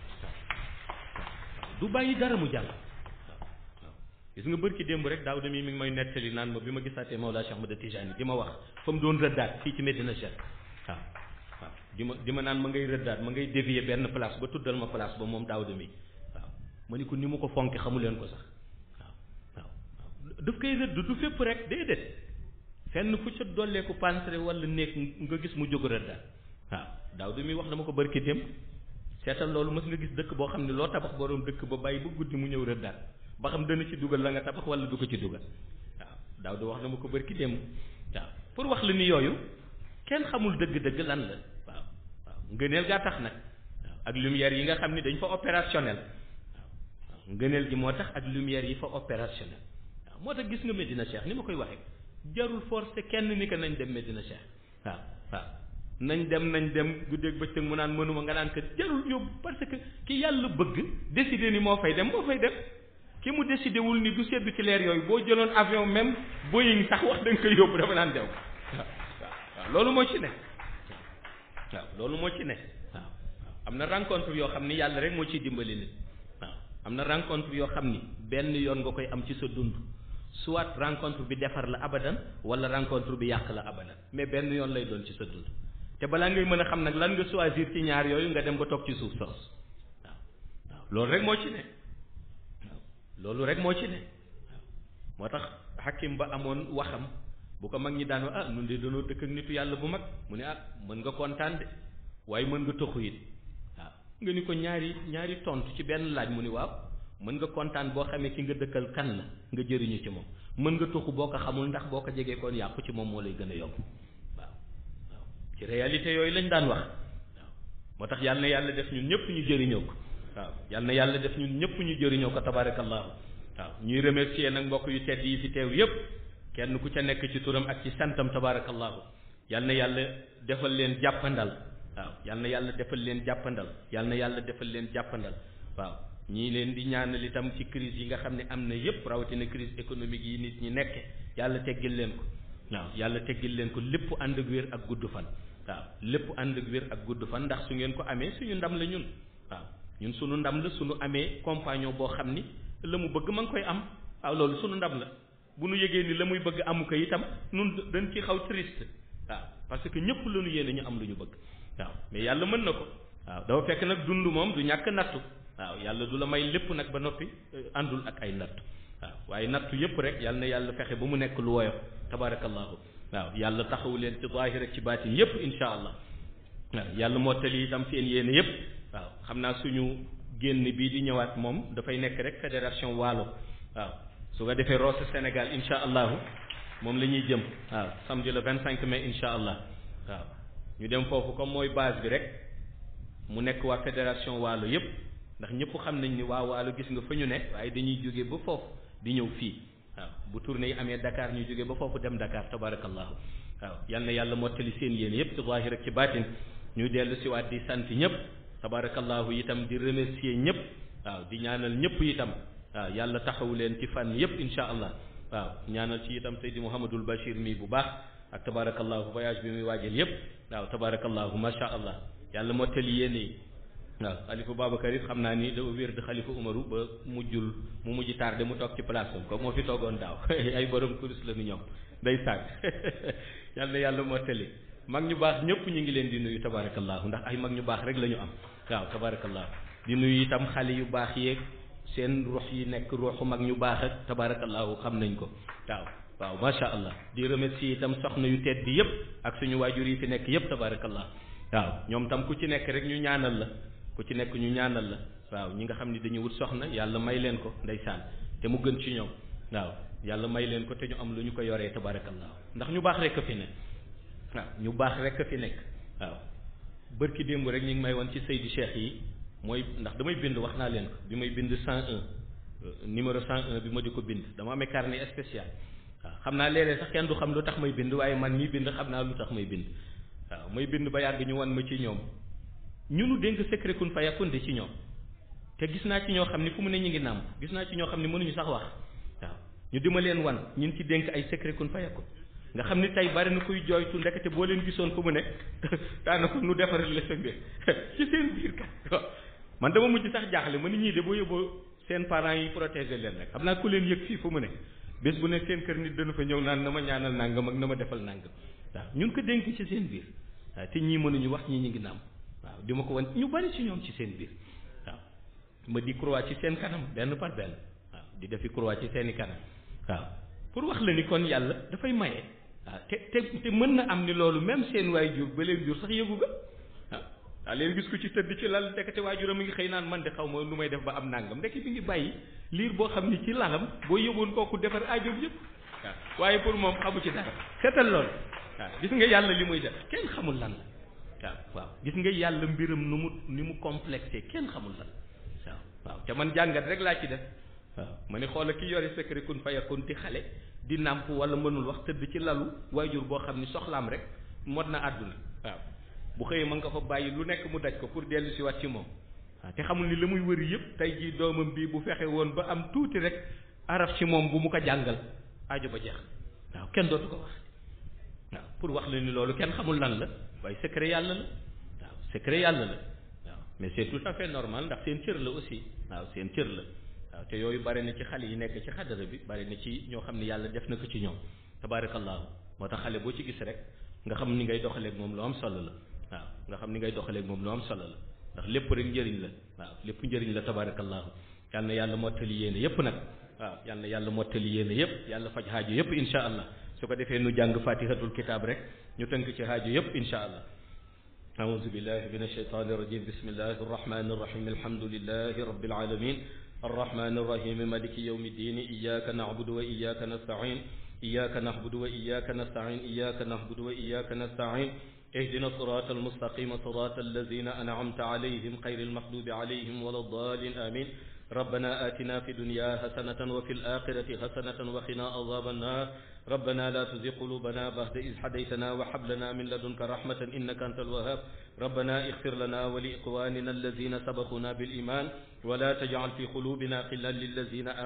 waaw du bàyyi dara mu jàll waaw waaw gis nga bërki démb rek daaw de mi mi ngi may nettali naan ma bi ma gisaatee Mawlaa Cheikh Ahmad Tidiane di ma wax fa mu doon rëddaat fii ci Medina Cheikh waaw waaw di ma di ma naan ma ngay rëddaat ma ngay dévier benn place ba tuddal ma place ba moom daaw de mi ma ni ko ni mu ko fonke xamu leen ko sax waaw waaw waaw daf koy rëdd du fépp rek déedéet fenn fu ca dolleeku pansre wala néeg nga gis mu jóg rëddaat waaw daaw de mi wax dama ko barki dem seetal loolu mës nga gis dëkk boo xam ne loo tabax borom dëkk ba bàyyi ba guddi mu ñëw rëddaat ba xam dana ci dugal la nga tabax wala du ko ci dugal waaw daaw de wax dama ko barki dem waaw pour wax la ni yooyu kenn xamul dëgg-dëgg lan la waaw waaw ngëneel gaa tax nag waaw ak lumière yi nga xam ni dañ fa opérationnel ngëneel gi moo tax ak lumière yi fa opérationnel waaw moo tax gis nga Medina Cheikh ni ma koy waxee jarul forcé kenn ni ko nañ dem Medina Cheikh waaw waaw nañ dem nañ dem guddeeg bëccëg mu naan mënuma nga naan ko jarul yóbbu parce que ki yàlla bëgg décidé ni moo fay dem moo fay dem ki mu décidé wul ni du seddu ci leer yooyu boo jëloon avion même Boeing sax wax da nga koy yóbbu dafa naan dew waaw waaw loolu moo ci ne waaw loolu moo ci ne waaw am na rencontre yoo xam ni yàlla rek moo ciy dimbali nit am na rencontre yoo xam ni benn yoon nga koy am ci sa dund soit rencontre bi defar la abadan wala rencontre bi yàq la abadan mais benn yoon lay doon ci sa dund te balaa ngay mën a xam nag lan nga choisir ci ñaar yooyu nga dem ba toog ci suuf soos waaw waaw loolu rek moo ci ne waaw loolu rek moo ci ne waaw moo tax xakim ba amoon waxam bu ko mag ñi daan ah nun de danoo dëkk ak nitu yàlla bu mag mu ne ah mën nga kontaan de waaye mën nga toxu it nga ni ko ñaari ñaari tontu ci benn laaj mu ni waaw mën nga kontaan boo xamee ki nga dëkkal kan la nga jëriñu ci moom mën nga tuxu boo ko xamul ndax boo ko jegee koon yàqu ci moom moo lay gën a yomb waaw waaw ci réalité yooyu lañ daan wax waaw moo tax yàlla na yàlla def ñun ñëpp ñu jëriñoo ko waaw yàlla na yàlla def ñun ñëpp ñu jëriñoo ko tabarakallahu waaw ñuy remercier nag mbokk yu tedd yi fi teew yëpp kenn ku ca nekk ci turam ak ci santam tabarakallahu yàlla na yàlla defal leen jàppandal waaw yal na yàlla defal leen jàppandal yal na yàlla defal leen jàppandal waaw ñii leen di ñaanal itam ci crise yi nga xam ne am na yépp rawatina crise économique yi nit ñi nekke yàlla teggil leen ko waaw yàlla teggil leen ko lépp ànd ak wér ak gudd fan waaw lépp ànd ak wér ak gudd fan ndax su ngeen ko amee suñu ndam la ñun waaw ñun suñu ndam la suñu amee compagnon boo xam ni la mu bëgg ma ngi koy am waaw loolu suñu ndam la bu nu yëgee ni la muy bëgg amu ko itam nun dañ ci xaw triste waaw parce que ñëpp la ñu yéene ñu am lu ñu bëgg waaw mais yàlla mën na ko waaw dafa fekk nag dund moom du ñàkk nattu waaw yàlla du la may lépp nag ba noppi àndul ak ay nattu waaw waaye nattu yëpp rek yàlla na yàlla fexe ba mu nekk lu woyof tabarakallahu waaw yàlla taxawu leen ci zaahir ak ci baatin yëpp insha allah waaw yàlla mottali itam seen yéene yëpp waaw xam naa suñu génn bii di ñëwaat moom dafay nekk rek fédération waalo waaw su ko defee Rosso Sénégal insha allahu moom la ñuy jëm waaw samedi le vingt cinq mai insha allah waaw ñu dem foofu comme mooy base bi rek mu nekk waa fédération waalo yëpp ndax ñëpp xam nañ ni waa waalo gis nga fa ñu ne waaye dañuy jóge ba foofu di ñëw fii waaw bu tournée yi amee Dakar ñu jóge ba foofu dem Dakar tabarakallahu waaw yal na yàlla mottali seen yéen yëpp ci zaahir ak ci baatin ñu dellu si waat di sant ñëpp tabarakallahu itam di remercier ñëpp waaw di ñaanal ñëpp itam waaw yàlla taxawu leen ci fànn yëpp insha allah waaw ñaanal ci itam Seydi Mouhamadul Bachir mi bu baax ak tabarakallahu voyage bi muy waajal yëpp waaw tabarakallahu macha allah yàlla mottali yéen yi waaw xalifa Babacar it xam naa ni dafa wér di xalifa Umaru ba mujjul mu mujj tardé mu toog ci place am kooku moo fi toogoon daaw ay borom kurus la nu ñoom day sàgg yal na yàlla mottali mag ñu baax ñëpp ñu ngi leen di nuyu tabarakallahu ndax ay mag ñu baax rek la ñu am waaw tabarakallahu di nuyu itam xale yu baax yeeg seen ruux yi nekk ruuxu mag ñu baax ak tabarakallahu xam nañ ko waaw waaw macha allah di remercier itam soxna yu tedd yëpp ak suñu waajur yi fi nekk yëpp tabarakallahu waaw ñoom tam ku ci nekk rek ñu ñaanal la ku ci nekk ñu ñaanal la waaw ñi nga xam ni dañu wut soxna yàlla may leen ko ndeysaan te mu gën ci ñoom waaw yàlla may leen ko te ñu am lu ñu ko yoree tabarakallahu ndax ñu baax rek a fi nekk waaw ñu baax rek a fi nekk waaw bërki démb rek ñu ngi may woon ci Seydi Cheikh yi mooy ndax damay bind wax naa leen ko bi may bind 101 numéro 101 bi ma di ko bind dama amee carnet spécial waaw xam naa léeg-léeg sax kenn du xam lu tax may bind waaye man mii bind xam naa lu tax may bind waaw may bind ba yàgg ñu wan ma ci ñoom ñu nu dénk secret kun fa yakun de ci ñoom te gis naa ci ñoo xam ni fu mu ne ñu ngi nàmp gis naa ci ñoo xam ni mënuñu sax wax waaw ñu dima leen wan ñun ci dénk ay secret kun fa yakun nga xam ni tey bari na kuy jooytu ndekete boo leen gisoon fu mu ne daanaka nu defaral la sa mbir ci seen biir kat man dama mujj sax jaaxle ma ni ñii de boo yóbboo seen parents yi protéger leen rek xam naa ku leen yëg fii fu mu ne bés bu ne seen kër nit dana fa ñëw naan na ma ñaanal nangam ak na ma defal nangam waaw ñun ko dénk ci seen biir waaw te ñii mënuñu wax ñii ñu ngi nàmp waaw di ma ko wan ñu bari ci ñoom ci seen biir waaw ma di croix ci seen kanam benn par benn waaw di defi croix ci seeni kanam waaw pour wax la ni kon yàlla dafay maye waaw te te te mën na am ni loolu même seen waay jur ba leen jur sax yëgu ga waaw waaw leen gis ko ci tëdd ci lal ndekete waajuram mi ngi xëy naan man de xaw ma nu may def ba am nangam ndekki bi ngi bàyyi liir boo xam ni ci lalam boo yëgoon kooku defar aajoom yëpp waaw waaye pour moom xamu ci dara seetal loolu waaw gis nga yàlla li muy def kenn xamul lan la waaw waaw gis nga yàlla mbiram nu mu ni mu complexé kenn xamul lan waaw waaw te man jàngat rek laa ci def waaw ma ne xoola ki yore secret kun fayakun ti xale di nàmp wala mënul wax tëdd ci lalu waajur boo xam ni soxlaam rek mot na àdduna waaw bu xëyee mën nga fa bàyyi lu nekk mu daj ko pour dellu si wat ci moom waaw te xamul ni la muy wëri yëpp tey jii doomam bii bu fexe woon ba am tuuti rek araf ci moom bu mu ko jàngal aajo ba jeex waaw kenn dootu ko wax waaw pour wax la ni loolu kenn xamul lan la waaye secret yàlla la waaw secret yàlla la waaw mais c'est tout à fait normal ndax seen cër la aussi waaw seen cër la waaw te yooyu bari na ci xale yi nekk ci xadara bi bari na ci ñoo xam ne yàlla def na ko ci ñoom tabarakallahu moo tax xale boo ci gis rek nga xam ni ngay doxaleeg moom lu am solo la waaw nga xam ni ngay doxaleeg moom lu am solo la ndax lépp rek njëriñ la waaw lépp njëriñ la tabarakallahu yal na yàlla mottali yéene yépp nag waaw yal na yàlla mottali yéene yépp yàlla faj xaajo yépp insha allah su ko defee nu jàng fatihatul kitab rek ñu tënk ci xaajo yépp insha allah أعوذ بالله من الشيطان الرجيم بسم الله الرحمن الرحيم الحمد لله رب العالمين الرحمن الرحيم مالك يوم الدين إياك نعبد وإياك نستعين إياك نعبد وإياك نستعين إياك نعبد وإياك نستعين اهدنا الصراط المستقيم صراط الذين أنعمت عليهم غير المغضوب عليهم ولا الضالين آمين ربنا آتنا في الدنيا حسنة وفي الآخرة حسنة وقنا عذاب النار ربنا لا تزغ قلوبنا بعد إذ هديتنا وهب لنا من لدنك رحمة إنك أنت الوهاب ربنا اغفر لنا ولإخواننا الذين سبقونا بالإيمان ولا تجعل في قلوبنا غلا للذين آمنوا